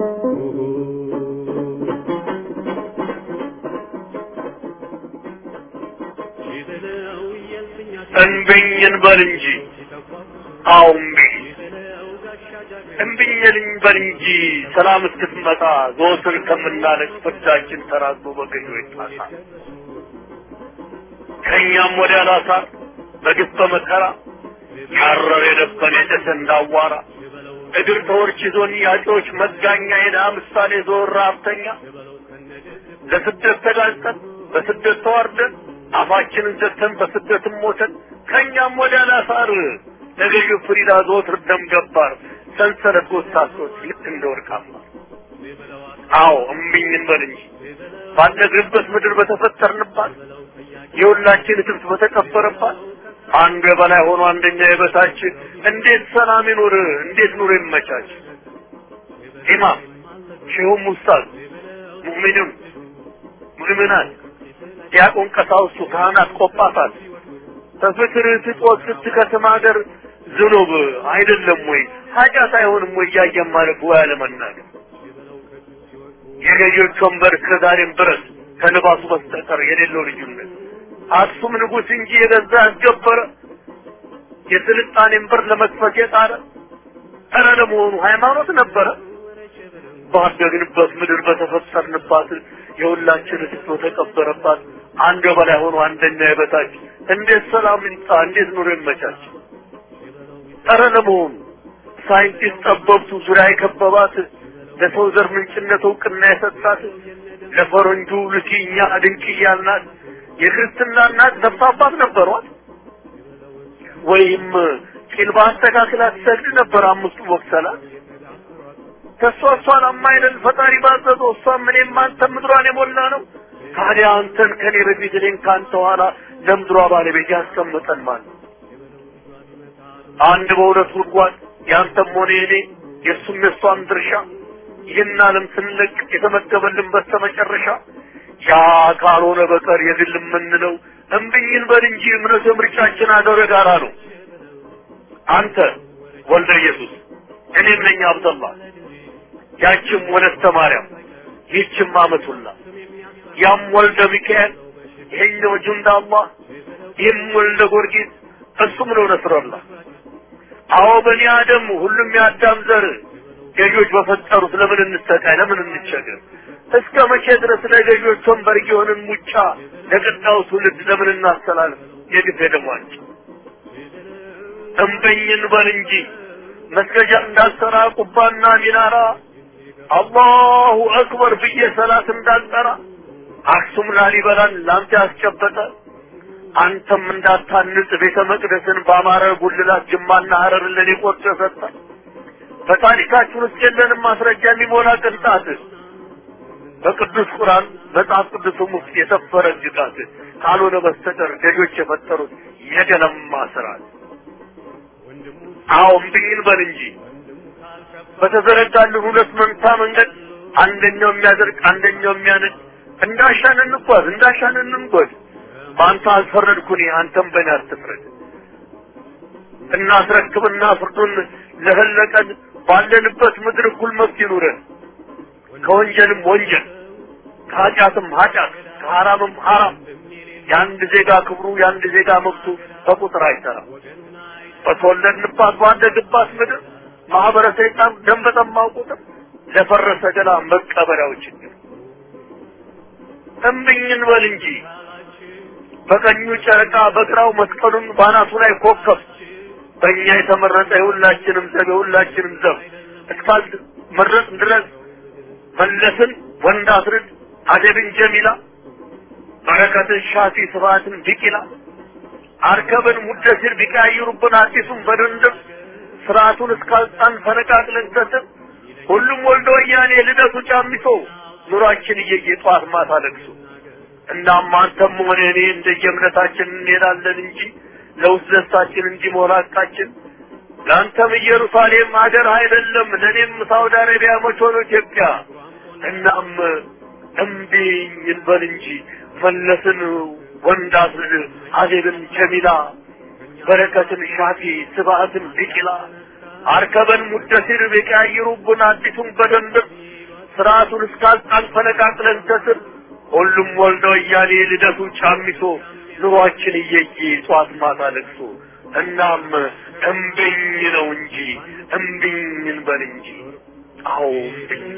ቢበለው የልፍኛ እንብኝ እንበል እንጂ አዎ እምቢ እምቢኝ ልንበል እንጂ ሰላም እስክትመጣ ዘወትር ከምናለቅ ፍርዳችን ተራዝሞ በገዢዎች ጣሳ ከእኛም ወዲያ ላሳር በግፍ በመከራ ያረር የደበን የጨሰ እንዳዋራ እግር ተወርች ይዞን ያጮች መጋኛ የድሃ ምሳሌ ዞር ሀብተኛ ለስደት ተጋልጠን በስደት ተዋርደን አፋችንን ዘግተን በስደትም ሞተን ከእኛም ወዲያ ላሳር ለገዢው ፍሪዳ ዘወትር ደም ገባር ሰንሰለት ጎሳሶች ልክ እንደ ወርቃማ አዎ እምቢኝ እንበል እንጂ ባደግንበት ምድር በተፈጠርንባት የሁላችን ትብት በተቀበረባት አንዱ የበላይ ሆኖ አንደኛ የበታች እንዴት ሰላም ይኑር? እንዴት ኑሮ ይመቻች? ኢማም ሼሁም ኡስታዝ ሙእሚኑን ሙእሚናት ዲያቆን ቀሳውስቱ ካህናት ቆጳሳት በፍቅር ስጦት ስትከትም ሀገር ዝኑብ አይደለም ወይ ኃጢአት አይሆንም ወይ እያየን ማለት ወይ አለመናገር የገዢዎች ወንበር ከዛሬም ድረስ ከልባሱ በስተቀር የሌለው ልዩነት አክሱም ንጉሥ እንጂ የገዛ ያስገበረ የስልጣኔን በር ለመክፈት የጣረ ኧረ ለመሆኑ ሃይማኖት ነበረ? ባደግንበት ምድር በተፈጠርንባት የሁላችን እትት በተቀበረባት አንድ በላይ ሆኖ አንደኛ የበታች እንዴት ሰላም ይምጣ? እንዴት ኑሮ ይመቻች? ኧረ ለመሆኑ ሳይንቲስት ጠበብቱ ዙሪያ የከበባት ለሰው ዘር ምንጭነት እውቅና የሰጣት ለፈረንጁ ልኪኛ ድንቅያ እናት የክርስትና እናት ነፍስ አባት ነበሯት? ወይም ቂል በአስተካክላ ትሰግድ ነበር አምስቱ ወቅት ሰላት? ከእሷ እሷን አማይደል ፈጣሪ ባዘዘው እሷም እኔም አንተም ምድሯን የሞላ ነው። ታዲያ አንተን ከኔ በፊት እኔን ከአንተ ኋላ ለምድሯ ባለቤት ያስቀምጠን ማለት አንድ በሁለት ጉድጓድ ያንተም ሆነ የኔ የእሱም የእሷም ድርሻ ይህን ዓለም ስንለቅ የተመደበልን በስተመጨረሻ ያ ካልሆነ በቀር የግል የምንለው እምብኝን በል እንጂ እምነት ምርጫችን አገር ጋራ ነው። አንተ ወልደ ኢየሱስ እኔም ነኝ አብደላ ያችም ወለተ ማርያም ይህችም አመቱላ ያም ወልደ ሚካኤል ይሄኛው ጁንዳ አላህ ይህም ወልደ ጊዮርጊስ እሱም ነው ነስረላ አዎ በኒ አደም ሁሉም የአዳም ዘር ገዢዎች በፈጠሩት ለምን እንሰቃይ ለምን እንቸገር እስከ መቼ ድረስ ለገዢዎች ወንበር የሆንን ሙጫ ለቀጣዩ ትውልድ ለምን እናስተላልፍ የግፍ የደሟንጭ እምበኝን በል እንጂ መስገጃ እንዳልሰራ ቁባና ሚናራ አላሁ አክበር ብዬ ሰላት እንዳልጠራ አክሱም ላሊበላን ላንተ ያስጨበጠ አንተም እንዳታንጽ ቤተ መቅደስን በአማረ ጉልላት ጅማና ሀረርን ለኔ ቆርጦ ሰጠ። በታሪካችን ውስጥ የለንም ማስረጃ የሚሞላ ቅንጣት በቅዱስ ቁርአን መጽሐፍ ቅዱስም ውስጥ የሰፈረ ግጋት ካልሆነ በስተቀር ገዦች የፈጠሩት የገለማ ስርዓት። አዎ እምቢኝ በል እንጂ በተዘረጋልን ሁለት መንታ መንገድ አንደኛው የሚያደርግ አንደኛው የሚያነድ እንዳሻን እንጓዝ እንዳሻን እንንጎድ። በአንተ አልፈረድኩኝ አንተም በእኔ አትፍረድ። እናስረክብና ፍርዱን ለፈለቀን ባለንበት ምድር እኩል መብት ይኑረን። ከወንጀልም ወንጀል ከኃጢአትም ኃጢአት ከሐራምም ሐራም የአንድ ዜጋ ክብሩ የአንድ ዜጋ መብቱ በቁጥር አይሰራም። በተወለድንባት ባደግባት ምድር ማህበረ ሰይጣን ደም በጠማው ቁጥር ለፈረሰ ገላ መቀበሪያው ችግር እምብኝን በል እንጂ በቀኙ ጨረቃ በግራው መስቀሉን ባናቱ ላይ ኮከብ በእኛ የተመረጠ የሁላችንም ዘብ የሁላችንም ዘብ እስካል መረጥ ድረስ መለስን ወንድ አስርድ አደብን ጀሚላ በረከትን ሻፊ ስብሐትን ቢቂላ አርከብን ሙደሲር ቢቀያይሩብን አዲሱን በድንድም ስርዓቱን እስካልጣን ፈነቃቅለን ሰጥን ሁሉም ወልዶ ወያኔ ልደቱ ጫሚሶ ኑሯችን እየየ ጠዋት ማታ ለቅሶ እናም አንተም ሆነ እኔ እንደየእምነታችን እንሄዳለን እንጂ ለውስጥ ደስታችን እንዲሞላ ቃችን ለአንተም ኢየሩሳሌም ሀገር አይደለም ለእኔም ሳውዲ አረቢያ መች ሆኖ ኢትዮጵያ እናም እምቢኝ እንበል እንጂ መለስን ወንድ አስርድ አዜብን ጀሚላ በረከትን ሻፊ ስብሐትን ቢቂላ አርከበን ሙደሲር ቢቀያይሩብን አዲሱን በደንብ ስርዓቱን እስካልጣን ፈነቃቅለን ከስር ሁሉም ወልደ ወያኔ ልደቱ ጫሚሶ ኑሯችን እየየ ጧት ማታ ለቅሶ እናም እምቢኝ ነው እንጂ እምቢኝ እንበል እንጂ አዎ እምቢኝ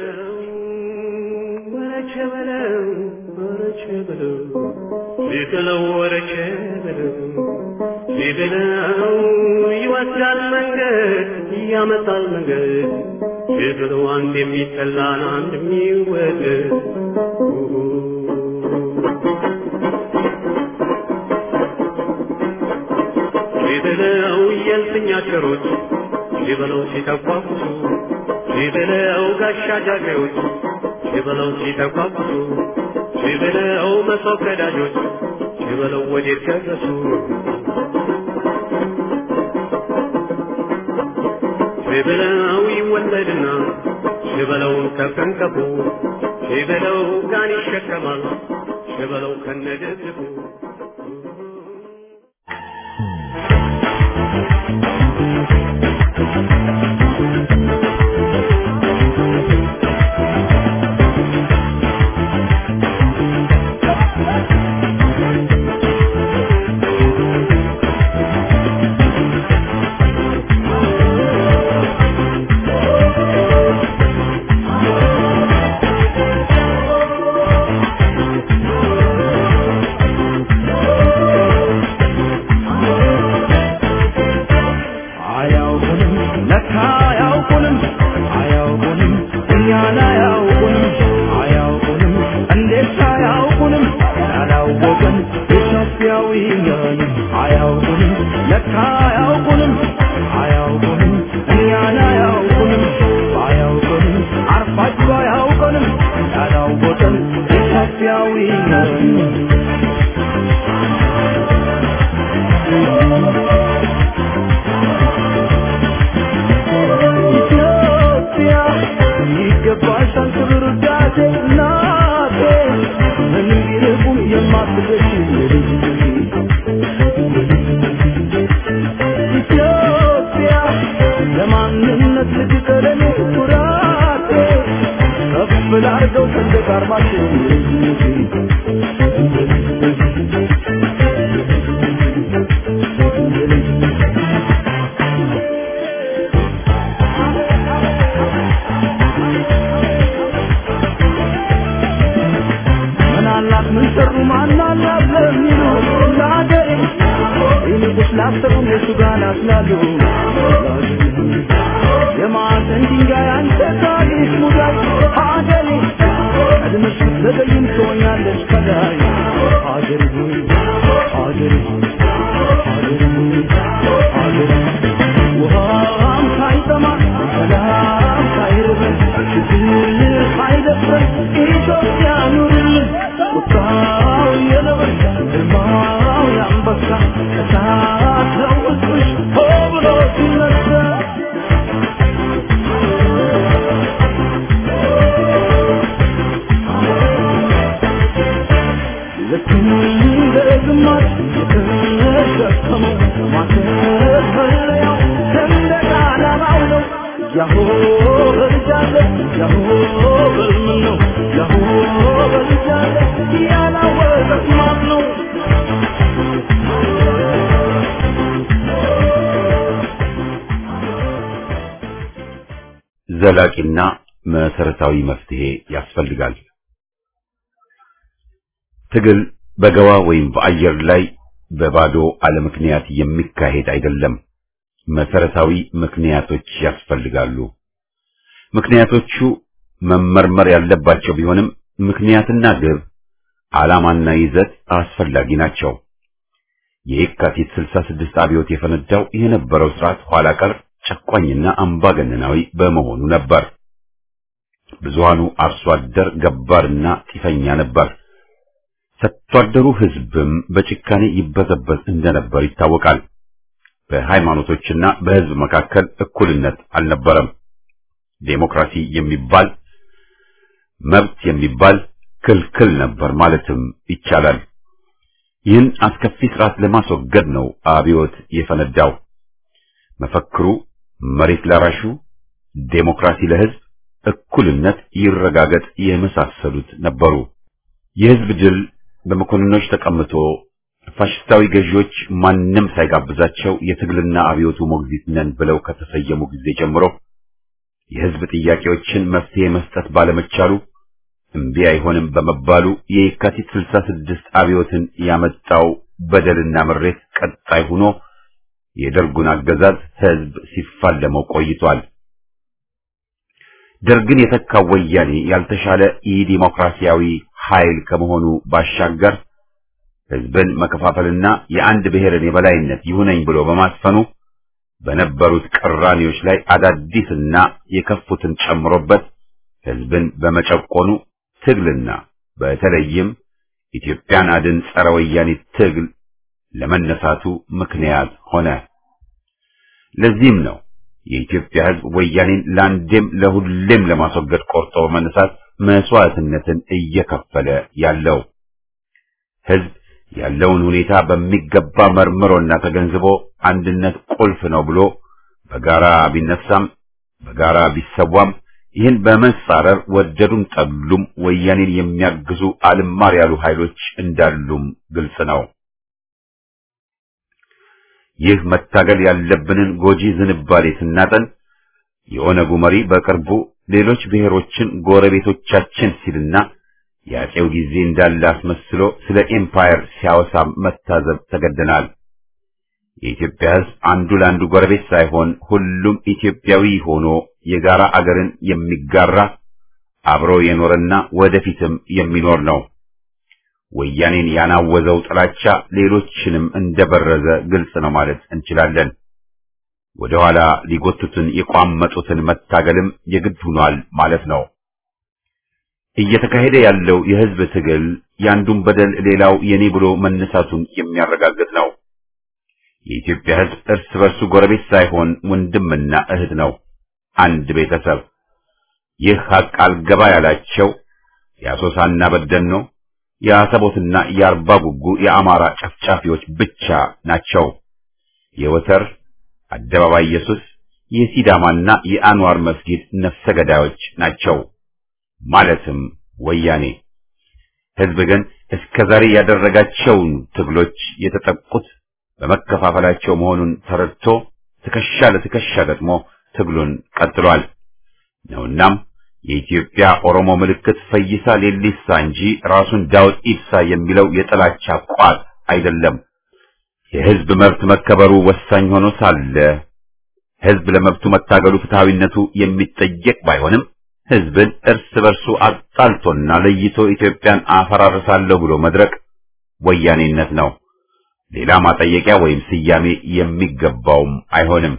ወረቸ በለው ወረቸ በለው ቢበለው ወረቸ በለው ቢበለው ይወስዳል መንገድ ያመጣል መንገድ ቢበለው አንድ የሚጠላን አንድ የሚወደድ ቢበለው የልፍኛ ቸሮች ቢበለው ሲተቋቁሱ ሲበለው ጋሻ ጃግሬዎች ሲበለው ሲተኳኩሱ ሲበለው መሶብ ቀዳጆች ሲበለው ወዴት ደረሱ ሲበለው ይወለድና ሲበለው ከፍንቀፉ ሲበለው ጋን ይሸከማል ሲበለው ከነደግፉ አያውቁንም ለካ አያውቁንም አያውቁንም እኛን አያውቁንም አያውቁንም እንዴት አያውቁንም ያላወቀን ኢትዮጵያዊ ነን አያውቁንም ለካ አያውቁንም አያውቁንም እኛን አያውቁንም አያውቁንም አርፋችሁ አያውቁንም ያላወቀን ኢትዮጵያዊ ነን ኢትዮጵያ ይገባሻል ክብር ውዳሴ እናቴ ምንም ቢርቁም የማትደርሺ ኢትዮጵያ ለማንነት ልጅ ቀለሜ ኩራቴ ከፍ ላርገው ሰንደቅ ዓርማችን ምናላት ምን ሰሩ ማናላት ለሚሉ ለአገሬ ይልቁስ ላሰቡ እነሱ ጋር ናስላሉ የማዕዘን ድንጋይ አንተ ታሪክ ሙዳይ ሀገሬ ቀድመሽ ብትዘገይም ትሆኛለሽ ከላይ ሀገሬ ሆይ ሀገሬ ሆይ ሀገሬ ሆይ ሀገሬ ውሃም ሳይጠማ ሰላም ሳይርበን ችግር ሳይደፍረን ኢትዮጵያ ኑርልን ቁጣው የነብር ግርማው የአንበሳ እሳት ነው ውስጥሽ ሆ ብሎ ሲነሳ ልክ እንደ ግማሽ የተሸከመው ማተፈለያው ሰንደቅ ዓላማው ነው። ያሆ በልጃለ ያሆ በልምን ነው ያሆ በልጃለ ያላወቀ ማን ነው? ዘላቂና መሰረታዊ መፍትሄ ያስፈልጋል። ትግል በገዋ ወይም በአየር ላይ በባዶ አለምክንያት የሚካሄድ አይደለም። መሰረታዊ ምክንያቶች ያስፈልጋሉ። ምክንያቶቹ መመርመር ያለባቸው ቢሆንም ምክንያትና ግብ፣ ዓላማና ይዘት አስፈላጊ ናቸው። የየካቲት 66 አብዮት የፈነዳው የነበረው ስርዓት ኋላ ቀር ጨቋኝና አምባገነናዊ በመሆኑ ነበር። ብዙሃኑ አርሶ አደር ገባርና ጢፈኛ ነበር። ሰጥቶ አደሩ ሕዝብም በጭካኔ ይበዘበዝ እንደነበር ይታወቃል። በሃይማኖቶችና በሕዝብ መካከል እኩልነት አልነበረም። ዴሞክራሲ የሚባል መብት የሚባል ክልክል ነበር ማለትም ይቻላል። ይህን አስከፊ ስርዓት ለማስወገድ ነው አብዮት የፈነዳው። መፈክሩ መሬት ላራሹ፣ ዴሞክራሲ ለሕዝብ፣ እኩልነት ይረጋገጥ የመሳሰሉት ነበሩ። የሕዝብ ድል በመኮንኖች ተቀምጦ ፋሽስታዊ ገዢዎች ማንም ሳይጋብዛቸው የትግልና አብዮቱ ሞግዚት ነን ብለው ከተሰየሙ ጊዜ ጀምሮ የሕዝብ ጥያቄዎችን መፍትሄ መስጠት ባለመቻሉ እምቢ አይሆንም በመባሉ የየካቲት 66 አብዮትን ያመጣው በደልና ምሬት ቀጣይ ሆኖ የደርጉን አገዛዝ ሕዝብ ሲፋለመው ቆይቷል። ደርግን የተካው ወያኔ ያልተሻለ ኢ-ዲሞክራሲያዊ ኃይል ከመሆኑ ባሻገር ሕዝብን መከፋፈልና የአንድ ብሔርን የበላይነት ይሁነኝ ብሎ በማስፈኑ በነበሩት ቅራኔዎች ላይ አዳዲስና የከፉትን ጨምሮበት ህዝብን በመጨቆኑ ትግልና በተለይም ኢትዮጵያን አድን ጸረ ወያኔ ትግል ለመነሳቱ ምክንያት ሆነ። ለዚህም ነው የኢትዮጵያ ህዝብ ወያኔን ለአንዴም ለሁሌም ለማስወገድ ቆርጦ በመነሳት መስዋዕትነትን እየከፈለ ያለው። ህዝብ ያለውን ሁኔታ በሚገባ መርምሮና ተገንዝቦ አንድነት ቁልፍ ነው ብሎ በጋራ ቢነሳም በጋራ ቢሰዋም ይህን በመጻረር ወደዱም ጠሉም ወያኔን የሚያግዙ አልማር ያሉ ኃይሎች እንዳሉም ግልጽ ነው። ይህ መታገል ያለብንን ጎጂ ዝንባሌ ስናጠን የኦነጉ መሪ በቅርቡ ሌሎች ብሔሮችን ጎረቤቶቻችን ሲልና የአፄው ጊዜ እንዳለ አስመስሎ ስለ ኤምፓየር ሲያወሳ መታዘብ ተገደናል። የኢትዮጵያ ህዝብ አንዱ ለአንዱ ጎረቤት ሳይሆን ሁሉም ኢትዮጵያዊ ሆኖ የጋራ አገርን የሚጋራ አብሮ የኖረና ወደፊትም የሚኖር ነው። ወያኔን ያናወዘው ጥላቻ ሌሎችንም እንደበረዘ ግልጽ ነው ማለት እንችላለን። ወደ ኋላ ሊጎቱትን የቋመጡትን መታገልም የግድ ሆኗል ማለት ነው። እየተካሄደ ያለው የህዝብ ትግል ያንዱን በደል ሌላው የኔ ብሎ መነሳቱን የሚያረጋግጥ ነው። የኢትዮጵያ ህዝብ እርስ በርሱ ጎረቤት ሳይሆን ወንድምና እህት ነው፣ አንድ ቤተሰብ። ይህ ሀቅ አልገባ ያላቸው የአሶሳና በደኖ የአሰቦትና የአርባ ጉጉ የአማራ ጨፍጫፊዎች ብቻ ናቸው። የወተር አደባባይ ኢየሱስ የሲዳማና የአንዋር መስጊድ ነፍሰ ገዳዮች ናቸው። ማለትም ወያኔ። ህዝብ ግን እስከ ዛሬ ያደረጋቸውን ትግሎች የተጠቁት በመከፋፈላቸው መሆኑን ተረድቶ ትከሻ ለትከሻ ገጥሞ ትግሉን ቀጥሏል ነውናም የኢትዮጵያ ኦሮሞ ምልክት ፈይሳ ሌሊሳ እንጂ ራሱን ዳውድ ኢብሳ የሚለው የጥላቻ ቋት አይደለም። የህዝብ መብት መከበሩ ወሳኝ ሆኖ ሳለ ህዝብ ለመብቱ መታገሉ ፍትሃዊነቱ የሚጠየቅ ባይሆንም ህዝብን እርስ በርሱ አጣልቶና ለይቶ ኢትዮጵያን አፈራርሳለሁ ብሎ መድረቅ ወያኔነት ነው። ሌላ ማጠየቂያ ወይም ስያሜ የሚገባውም አይሆንም።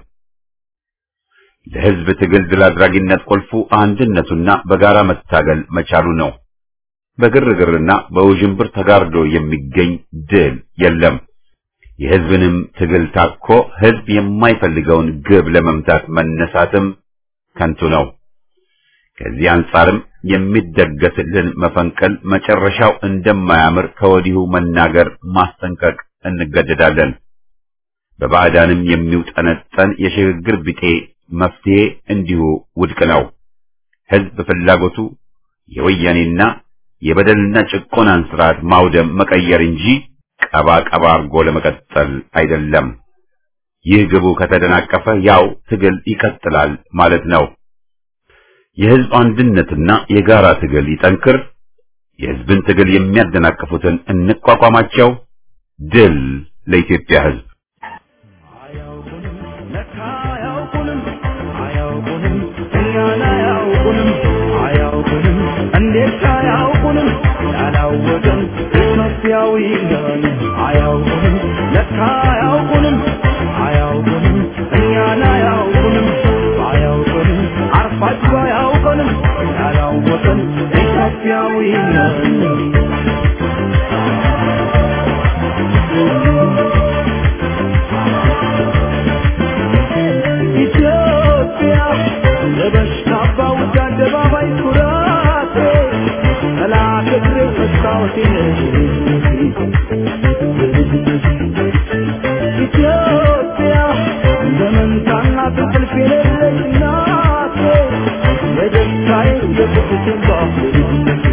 ለህዝብ ትግል ድል አድራጊነት ቁልፉ አንድነቱና በጋራ መታገል መቻሉ ነው። በግርግርና በውዥንብር ተጋርዶ የሚገኝ ድል የለም። የህዝብንም ትግል ታኮ ህዝብ የማይፈልገውን ግብ ለመምታት መነሳትም ከንቱ ነው። ከዚህ አንጻርም የሚደገስልን መፈንቀል መጨረሻው እንደማያምር ከወዲሁ መናገር ማስጠንቀቅ እንገደዳለን። በባዕዳንም የሚውጠነጠን የሽግግር ቢጤ መፍትሄ እንዲሁ ውድቅ ነው። ህዝብ ፍላጎቱ የወያኔና የበደልና ጭቆናን ስርዓት ማውደም መቀየር እንጂ ቀባ ቀባ አርጎ ለመቀጠል አይደለም። ይህ ግቡ ከተደናቀፈ ያው ትግል ይቀጥላል ማለት ነው። የህዝብ አንድነትና የጋራ ትግል ይጠንክር። የህዝብን ትግል የሚያደናቅፉትን እንቋቋማቸው። ድል ለኢትዮጵያ ህዝብ። አያውቁንም ለካ አያውቁንም አያውቁንም እኛን አያውቁንም አያውቁንም እንዴት አያውቁንም ያላወቀን ኢትዮጵያዊ ነን አያውቁንም ለካ አያውቁንም አያውቁንም እኛን አያውቁንም አያውቁንም አርፋችሁ አያውቁንም ያላወቀን ኢትዮጵያዊ ነን ኢትዮጵያ ለበሽታ ባውጃ አደባባይ ኩራቴ ጠላት እግሬ መስታወቴ ኢትዮጵያ ዘመንታና ትንቅልፍ የሌለች እናቴ የደስታዬ የቁጭቴ